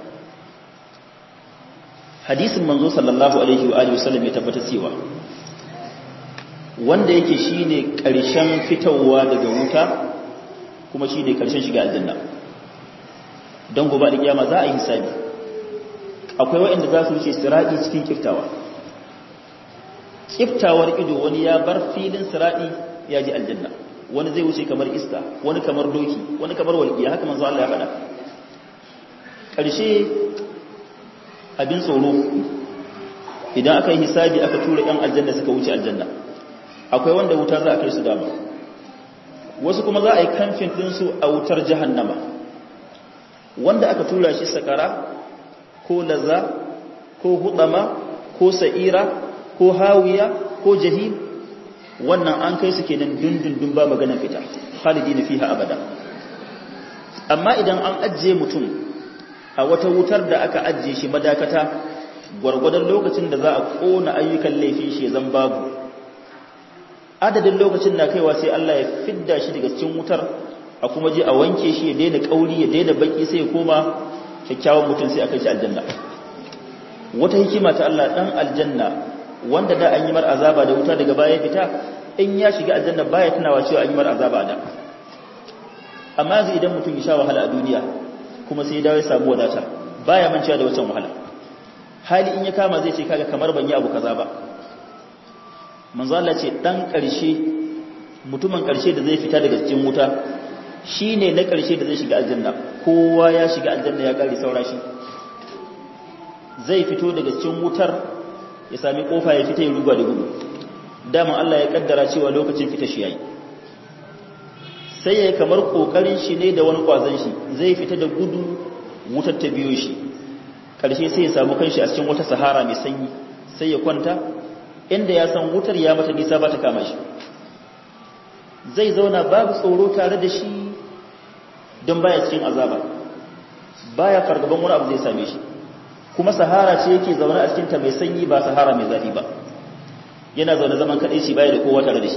hadisin manzo sallallahu alaihi wa alihi wasallam ya tabbata cewa wanda yake shine ƙarshen fitowa daga wuta kuma shi ne ƙarshen shiga aljanna don gobe da kiyama za a yi hisabi akwai waɗanda za su wuce siraɗi cikin kiftawa kiftawar ido wani ya bar filin siraɗi ya ji aljanna wani zai wuce kamar iska wani kamar doki wani kamar walƙiya haka manzo Allah ya faɗa ƙarshe abin tsoro idan aka yi hisabi aka tura ‘yan aljanna suka wuce aljanna akwai wanda wuta za a kai su dama wasu kuma za a yi kamfin ɗinsu a wutar jahannama wanda aka tura shi sakara ko laza ko hudama ko sa'ira ko hawiya ko jahim wannan an kai su kenan dundundun ba maganar fita khalidi na fiha abada amma idan an ajiye mutum a wata wutar da aka ajiye shi madakata gwargwadon lokacin da za a kona ayyukan laifin shi zan babu adadin lokacin na kaiwa sai Allah ya fidda shi daga cikin wutar a kuma je a wanke shi ya daina kauri ya daina baki sai ya koma kyakkyawan mutum sai a kai shi aljanna wata hikima ta Allah dan aljanna wanda da an yi mar azaba da wuta daga baya fita in ya shiga aljanna baya tunawa cewa an yi mar azaba da amma yanzu idan mutum ya sha wahala a duniya kuma sai ya dawo ya samu wadata baya mancewa da wancan wahala hali in ya kama zai ce kaga kamar ban yi abu kaza ba manzo Allah ce dan karshe mutumin karshe da zai fita daga cikin wuta shine na karshe da zai shiga aljanna kowa ya shiga aljanna ya kare saura shi zai fito daga cikin wutar ya sami kofa ya fita ya ruga da gudu dama Allah ya kaddara cewa lokacin fita shi yayi sai ya kamar kokarin shi ne da wani kwazon shi zai fita da gudu wutar ta biyo shi karshe sai ya samu kanshi a cikin wata sahara mai sanyi sai ya kwanta inda ya san wutar ya mata nisa ba ta kama shi zai zauna babu tsoro tare da shi don baya cikin azaba baya fargaban wani abu zai same shi kuma sahara ce yake zaune a cikinta mai sanyi ba sahara mai zafi ba yana zaune zaman kaɗai shi baya da kowa tare da shi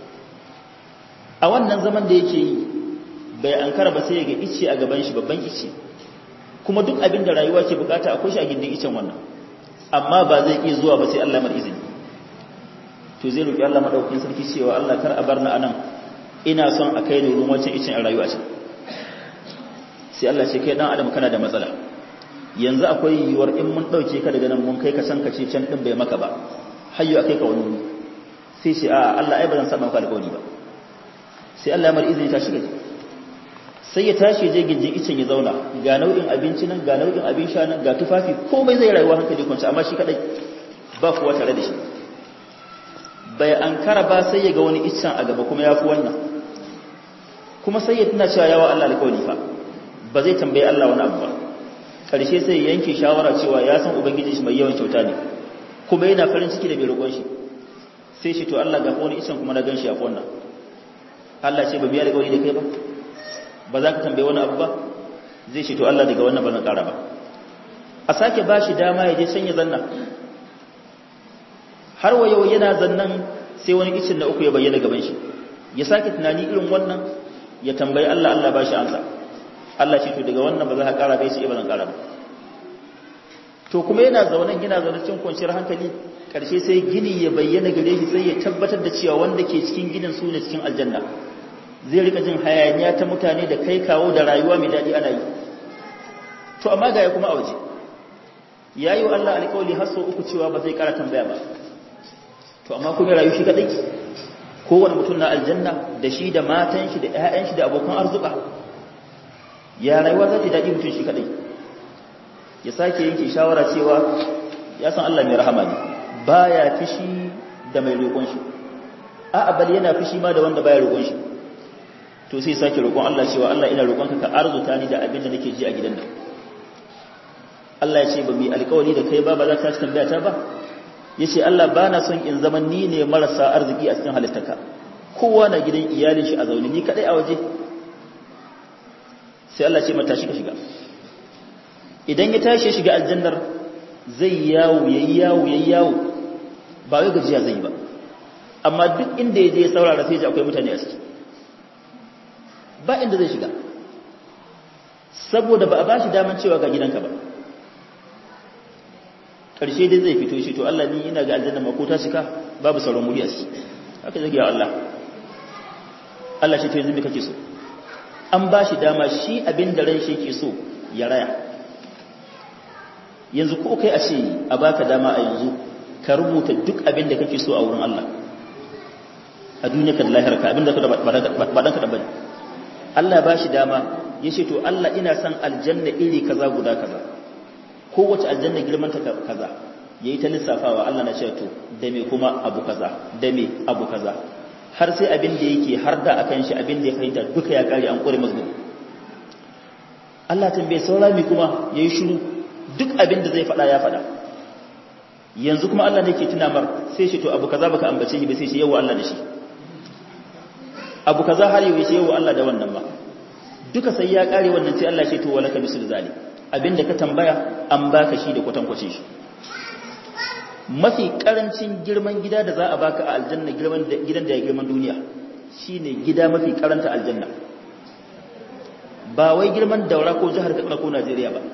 a wannan zaman da yake yi bai ankara ba sai ya ga ice a gaban shi babban ice kuma duk abin da rayuwa ke bukata akwai shi a gindin icen wannan amma ba zai iya zuwa ba sai Allah mar izini to zai roki Allah madaukakin sarki cewa Allah kar a bar ni anan ina son a kai ni ruwan wancan icen a rayuwa ce sai Allah ce kai dan adam kana da matsala yanzu akwai yiwuwar in mun dauke ka daga nan mun kai ka san ka ce can din bai maka ba hayyo akai ka wani sai ce a Allah ai ba zan saba maka alƙawari ba sai Allah ya mar izini ta shiga sai ya tashi je gindin icen ya zauna ga nau'in abinci nan ga nau'in abin sha nan ga tufafi komai zai rayuwa hankali kwanci amma shi kadai ba kuwa tare da shi bai an kara ba sai ya ga wani icen a gaba kuma ya fi wannan kuma sai ya tuna cewa yawa Allah alƙawari fa ba zai tambaye Allah wani abu ba karshe sai ya yanke shawara cewa ya san ubangiji shi mai yawan kyauta ne kuma yana farin ciki da mai roƙon shi sai shi to Allah ga wani icen kuma na gan shi a wannan Allah ce ba biya alƙawari da kai ba ba za ka tambaye wani abu ba zai ce to Allah daga wannan ba zan ƙara ba a sake ba shi dama ya je can ya zanna har wa yau yana zannan sai wani icin na uku ya bayyana gaban shi ya sake tunani irin wannan ya tambayi Allah Allah ba shi ansa Allah ce to daga wannan ba za ka ƙara bai sai ba zan ƙara ba to kuma yana zaunan yana zaune cikin kwanciyar hankali ƙarshe sai gini ya bayyana gare shi sai ya tabbatar da cewa wanda ke cikin ginin su ne cikin aljanna zai rika jin hayaniya ta mutane da kai kawo da rayuwa mai daɗi ana yi to amma ga ya kuma a waje ya yi wa Allah alƙawali har sau uku cewa ba zai ƙara tambaya ba to amma kuma rayu shi kaɗai kowane mutum na aljanna da shi da matan shi da ƴaƴan shi da abokan arzuka ya rayuwa za ta daɗi mutum shi kaɗai ya sake yanke shawara cewa ya san Allah mai rahama ne baya fishi da mai roƙon shi a'a bal yana fishi ma da wanda baya roƙon shi to sai sake roƙon Allah cewa Allah ina roƙonka ka arzuta ni da abin da nake ji a gidan nan Allah ya ce ba mu alƙawari da kai ba ba za ka tambaya ta ba yace Allah ba na son in zama ni ne marasa arziki a cikin halittaka kowa na gidan iyalin shi a zaune ni kadai a waje sai Allah ce mata shi ka shiga idan ya tashi shiga aljannar zai yawo yayi yawo yayi yawo ba wai gajiya zai ba amma duk inda ya je ya saurara sai ji akwai mutane a ciki ba inda zai shiga saboda ba a ba shi daman cewa ga gidanka ba ƙarshe dai zai fito shi to Allah ni ina ga aljanna mako ta cika babu sauran muri a ciki haka zai ya Allah Allah shi to yanzu me kake so an ba shi dama shi abin da ran shi ke so ya raya yanzu ko kai a ce a baka dama a yanzu ka rubuta duk abin da kake so a wurin Allah a duniya ka da lahira ka abin da ka ba dan ka da bane Allah ba shi dama ya ce to Allah ina son aljanna iri kaza guda kaza kowace aljanna girman ta kaza yayi ta lissafawa Allah na ce to da me kuma abu kaza da me abu kaza har sai abin da yake har da akan shi abin da ya fahimta duka ya kare an kore masa Allah tambaye saura mi kuma yayi shiru duk abin da zai faɗa ya faɗa yanzu kuma Allah ne ke tuna mar sai shi to abu kaza baka ambace shi ba sai shi yawa Allah da shi abu kaza har yau shi yawa Allah da wannan ba duka sai ya kare wannan sai Allah ya ce to walaka bisul zali abinda ka tambaya an baka shi da kwatankwacin shi mafi karancin girman gida da za a baka a aljanna girman gidan da ya girman duniya shine gida mafi karanta aljanna ba wai girman daura ko jihar Katsina ko Najeriya ba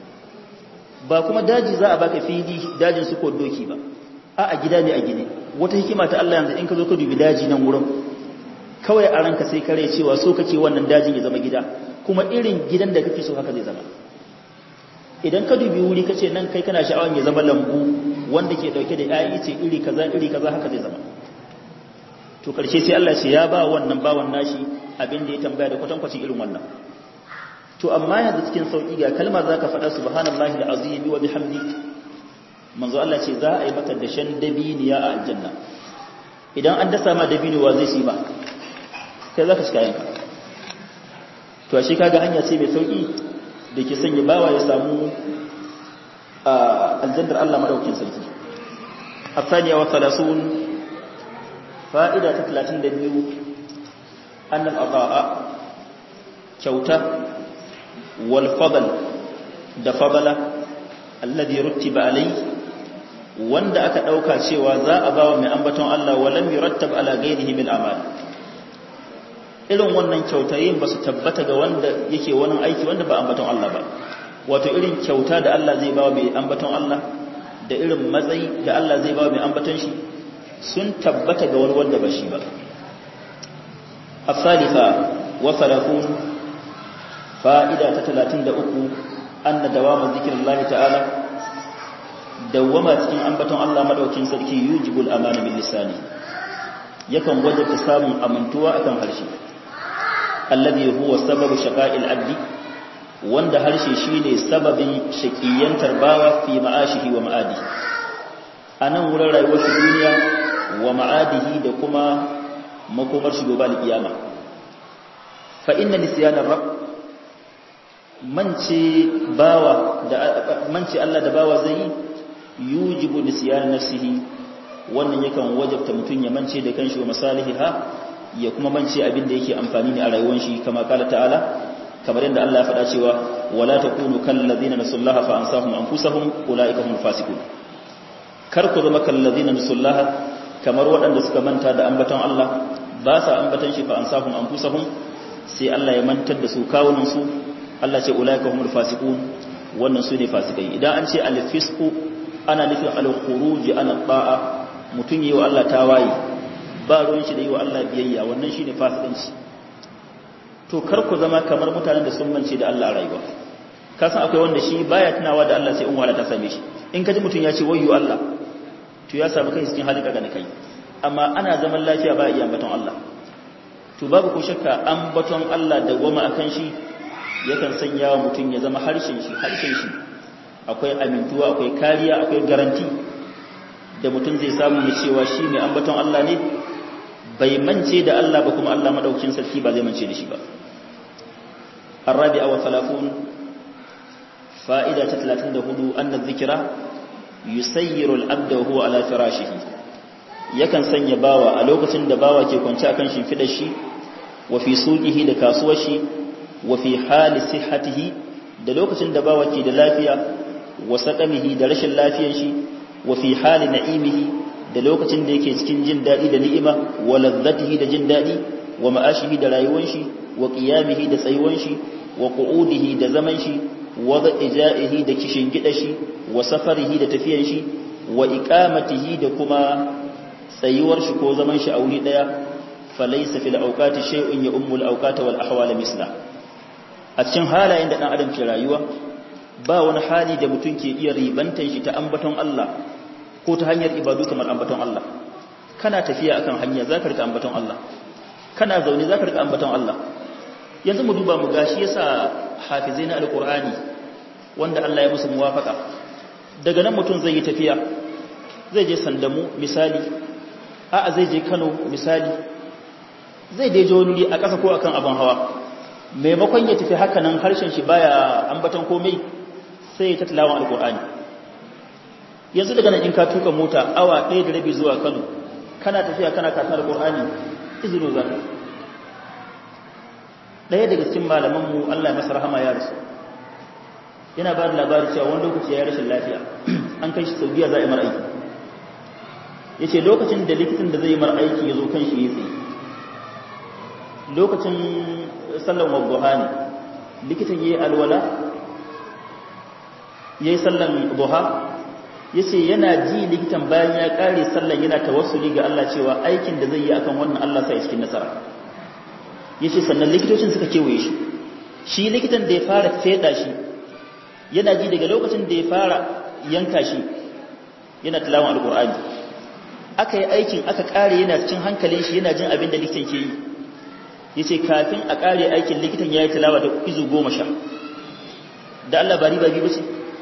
ba kuma daji za a baka fili dajin su ko doki ba a a gida ne a gine wata hikima ta Allah yanzu in ka zo ka dubi daji nan wurin kawai a ranka sai kare cewa so kake wannan dajin ya zama gida kuma irin gidan da kake so haka zai zama idan ka dubi wuri kace nan kai kana sha'awan ya zama lambu wanda ke dauke da yayi ce iri kaza iri kaza haka zai zama to karshe sai Allah ce ya ba wannan bawan nashi abin da ya tambaya da kwatankwacin irin wannan to amma yanzu cikin sauki ga kalma zaka faɗa subhanallahi alazim wa bihamdi manzo Allah ce za a yi maka dashen dabiniya a aljanna idan an dasa ma dabino wa zai shi ba kai zaka shiga yanka to ashe kaga hanya ce mai sauki da ke sanya bawa ya samu a aljannar Allah madaukin sarki الثانية والثلاثون فائدة ثلاثين دبيو أن الأضاء كوتا والفضل دفضل الذي رتب عليه wanda aka ɗauka cewa za a ba wa mai ambaton Allah walam yurattab ala ghairihi min amal irin wannan kyautayin ba su tabbata ga wanda yake wani aiki wanda ba ambaton Allah ba wato irin kyauta da Allah zai ba wa mai ambaton Allah da irin matsayi da Allah zai ba wa mai ambaton shi sun tabbata ga wani wanda ba shi ba الثالثة وثلاثون فائدة تتلاتين دأكو أن دوام ذكر الله تعالى دوما تكين أنبتون الله مدوكين سلكي يوجب الأمان باللسان يكن وجب سام أمنتوا أكن هرشي الذي هو سبب شقاء العبد وند هرشي شيني سبب شقيا ترباوة في معاشه ومعاده أنا ورى رأيوة الدنيا ومعاده دكما makomar shi gobe alkiyama fa inna nisyanar rabb mance bawa da mance Allah da bawa zai yujibu nisyan nafsihi wannan yakan wajabta mutun ya mance da kanshi wa masalihiha ya kuma mance abin da yake amfani ne a rayuwar shi kama kala ta'ala kamar yadda Allah ya faɗa cewa wala takunu kal ladina nasullaha fa ansahum anfusahum ulaika hum fasiqun kar ku zama kal ladina nasullaha kamar waɗanda suka manta da ambaton Allah ba sa ambaton shi fa ansahum anfusahum sai Allah ya mantar da su kawunan su Allah ce ulaika humul fasiqun wannan su ne fasikai idan an ce al-fisqu ana nufin al-khuruj an ta'a mutun yi wa Allah tawaye ba ruwan shi da yi wa Allah biyayya wannan shine fasikanci to kar ku zama kamar mutanen da sun mance da Allah a rayuwa ka san akwai wanda shi baya tunawa da Allah sai in wala ta same shi in ka ji mutun ya ce wayyo Allah to ya samu kai cikin halin kaga kai amma ana zaman lafiya ba iya ambaton Allah to babu ko shakka ambaton Allah da goma akan shi yakan sanya wa mutum ya zama harshen shi harshen shi akwai amintuwa akwai kariya akwai garanti da mutum zai samu ya cewa shi mai ambaton Allah ne bai mance da Allah ba kuma Allah madaukin sarki ba zai mance da shi ba الرابعة والثلاثون فائدة 34 أن الذكرى yusayyiru al-abda wa huwa ala firashihi yakan sanya bawa a lokacin da bawa ke kwance akan shimfidar shi wa fi suqihi da kasuwar shi wa fi hali sihhatihi da lokacin da bawa ke da lafiya wa saqamihi da rashin lafiyar shi wa fi hali na'imihi da lokacin da yake cikin jin dadi da ni'ima wa ladzatihi da jin dadi wa ma'ashihi da rayuwar shi wa qiyamihi da tsayuwar shi wa qu'udihi da zaman shi wada ija'ihi da kishin gida shi wa safarihi da tafiyan shi wa iqamatihi da kuma tsayuwar shi ko zaman shi a wuri daya falaysa fil awqati shay'un ya ummul awqata wal ahwal misla a cikin halayen da dan adam ke rayuwa ba wani hali da mutum ke iya ribantan shi ta ambaton Allah ko ta hanyar ibadu kamar ambaton Allah kana tafiya akan hanya zaka rika ambaton Allah kana zaune zaka rika ambaton Allah yanzu mu duba mu gashi yasa hafizai na alqur'ani wanda Allah ya musu muwafaka daga nan mutum zai yi tafiya zai je sandamu misali a'a zai je Kano misali zai je wani a ƙasa ko akan abin hawa maimakon ya tafi haka nan harshen shi baya ambaton komai sai ya tattalawan alqur'ani yanzu daga nan in ka tuka mota awa ɗaya da rabi zuwa Kano kana tafiya kana katar alqur'ani izinu zaka ɗaya daga cikin malamanmu Allah ya masa rahama ya rasu yana ba da labari cewa wani lokaci ya rashin lafiya an kai shi saudiya za a yi mara aiki ya ce lokacin da likitan da zai yi mara aiki ya zo kan shi ya tsaye lokacin sallan wadduha ne likitan ya yi alwala ya yi sallan duha ya ce yana ji likitan bayan ya kare sallan yana tawassuli ga Allah cewa aikin da zai yi akan wannan Allah sa cikin nasara ya ce sannan likitocin suka kewaye shi shi likitan da ya fara feda shi yana ji daga lokacin da ya fara yanka shi yana tilawan alkur'ani aka yi aikin aka kare yana cikin hankalin shi yana jin abin da likitan ke yi ya ce kafin a kare aikin likitan ya yi tilawa da izu goma sha da Allah bari ba biyu ce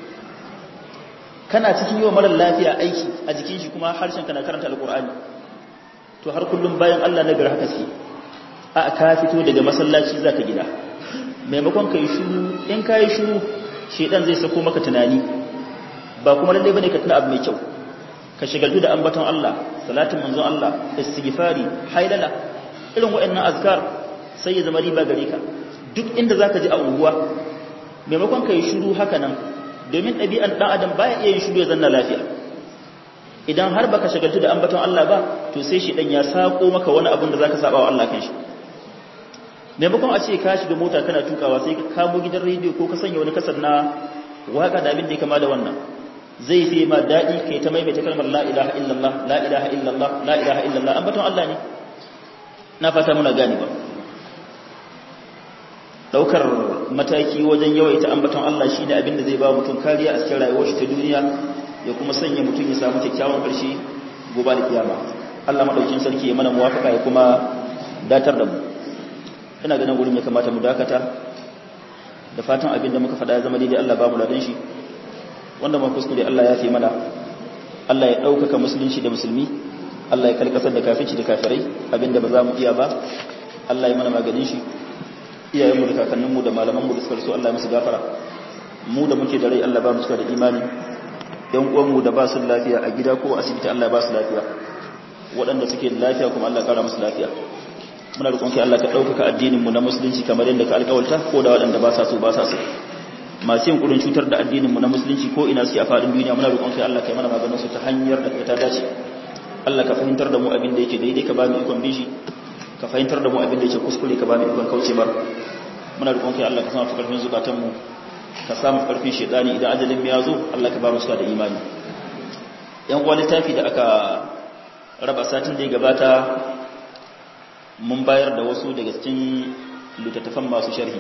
kana cikin yi wa marar lafiya aiki a jikin shi kuma harshen kana karanta alkur'ani to har kullum bayan Allah na gari haka suke a ka fito daga masallaci zaka gida maimakon kai shiru in kai shiru shedan zai sako maka tunani ba kuma lalle bane ka tuna abu mai kyau ka shigaltu da ambaton Allah salatin manzon Allah istighfari haidala irin waɗannan azkar sai ya zama riba gare ka duk inda zaka ji a unguwa maimakon kai shiru haka nan domin ɗabi'an ɗan adam baya iya yin shiru ya zanna lafiya idan har baka shagaltu da ambaton Allah ba to sai shi dan ya sako maka wani abin da zaka saba wa Allah kan shi maimakon a ce ka shiga mota kana tukawa sai ka kamo gidan rediyo ko ka sanya wani kasar na waka da abin da ya kama da wannan zai fi ma daɗi kai ta maimaita kalmar la ilaha illallah la ilaha illallah la ilaha illallah ambaton Allah ne na fata muna gani ba daukar mataki wajen yawaita ambaton Allah shine abin da zai ba mutum kariya a cikin rayuwar shi ta duniya ya kuma sanya mutum ya samu kyakkyawan karshe gobe da kiyama Allah madaukin sarki ya mana muwafaka ya kuma datar da mu ina ganin gurin ya kamata mu dakata da fatan abin da muka faɗa ya zama daidai Allah ba mu ladan shi wanda ma kuskure Allah ya fi mana Allah ya ɗaukaka musulunci da musulmi Allah ya kalkasar da kafinci da kafirai abin da ba za mu iya ba Allah ya mana maganin shi iyayenmu da kakanninmu da malamanmu da suka rasu Allah ya musu gafara mu da muke da rai Allah ba mu cika da imani yan uwanmu da ba su lafiya a gida ko asibiti Allah ya ba su lafiya waɗanda suke da lafiya kuma Allah ya kara musu lafiya muna roƙon kai Allah ka ɗaukaka addinin mu na musulunci kamar yadda ka alƙawalta ko da waɗanda ba sa so ba sa so masu yin kurin cutar da addinin mu na musulunci ko ina su a faɗin duniya muna roƙon kai Allah ka yi mana maganin su ta hanyar da ta dace Allah ka fahimtar da mu abin da yake daidai ka ba mu ikon bishi ka fahimtar da mu abin da yake kuskure ka ba mu ikon kauce bar muna roƙon kai Allah ka sama karfin zukatan mu ka samu karfin shedani idan ajalin mu ya zo Allah ka ba mu suka da imani yan uwa littafi da aka raba satin da ya gabata mun bayar da wasu daga cikin littattafan masu sharhi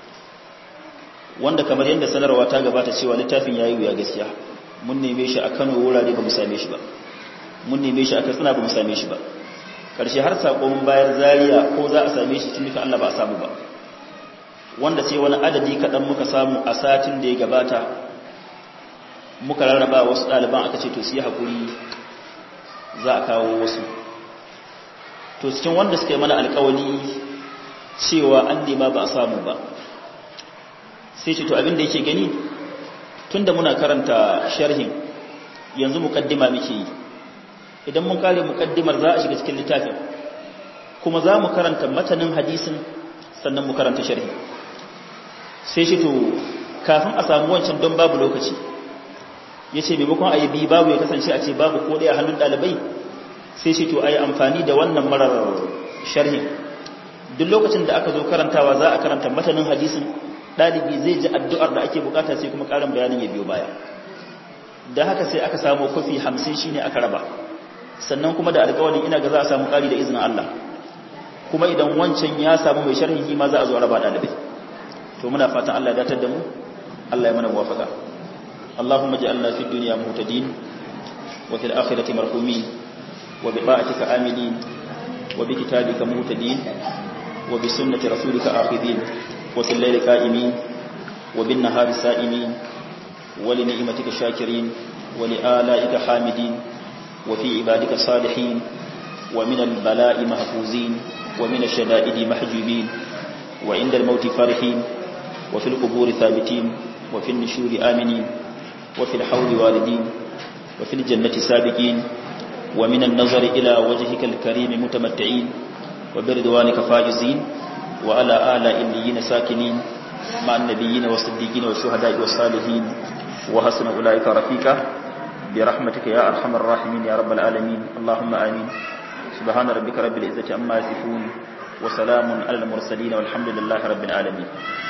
wanda kamar yadda sanarwa ta gabata cewa littafin yayi wuya gaskiya mun neme shi a Kano wurare ba mu same shi ba mun neme shi a Katsina ba mu same shi ba karshe har sako mun bayar Zaria ko za a same shi tun Allah ba a samu ba wanda sai wani adadi kaɗan muka samu a satin da ya gabata muka rarraba wasu ɗaliban aka ce to su yi haƙuri za a kawo wasu to cikin wanda suka yi mana alƙawali cewa an nema ba a samu ba sai ce to abin da yake gani tun da muna karanta sharhin yanzu muƙaddima muke yi idan mun kare muƙaddimar za a shiga cikin littafin kuma za mu karanta matanin hadisin sannan mu karanta sharhi sai shi to kafin a samu wancan don babu lokaci ya ce maimakon a yi bi babu ya kasance a ce babu ko ɗaya hannun ɗalibai sai shi to a yi amfani da wannan marar sharhin duk lokacin da aka zo karantawa za a karanta matanin hadisin ɗalibi zai ji addu'ar da ake bukata sai kuma ƙarin bayanin ya biyo baya da haka sai aka samu kofi hamsin shi ne aka raba sannan kuma da alƙawarin ina ga za a samu ƙari da izinin Allah kuma idan wancan ya samu mai sharhi ma za a zo a raba dalibai to muna fatan Allah ya datar da mu Allah ya mana muwafaka Allahumma ij'alna fid dunya muhtadin wa fil akhirati marhumin wa bi ta'atika amilin wa bi kitabika muhtadin wa bi sunnati rasulika akhidin wa fil layli qa'imin wa bin nahari sa'imin wa li ni'matika shakirin wa li alaika hamidin wa fi ibadika salihin wa min al bala'i mahfuzin wa min ash-shada'idi mahjubin wa inda al-maut farihin وفي القبور ثابتين وفي النشور آمنين وفي الحول والدين وفي الجنة سابقين ومن النظر إلى وجهك الكريم متمتعين وبرضوانك فائزين وعلى آلاء الليين ساكنين مع النبيين والصديقين والشهداء والصالحين وحسن أولئك رفيقا برحمتك يا أرحم الراحمين يا رب العالمين اللهم آمين سبحان ربك رب العزة عما يصفون وسلام على المرسلين والحمد لله رب العالمين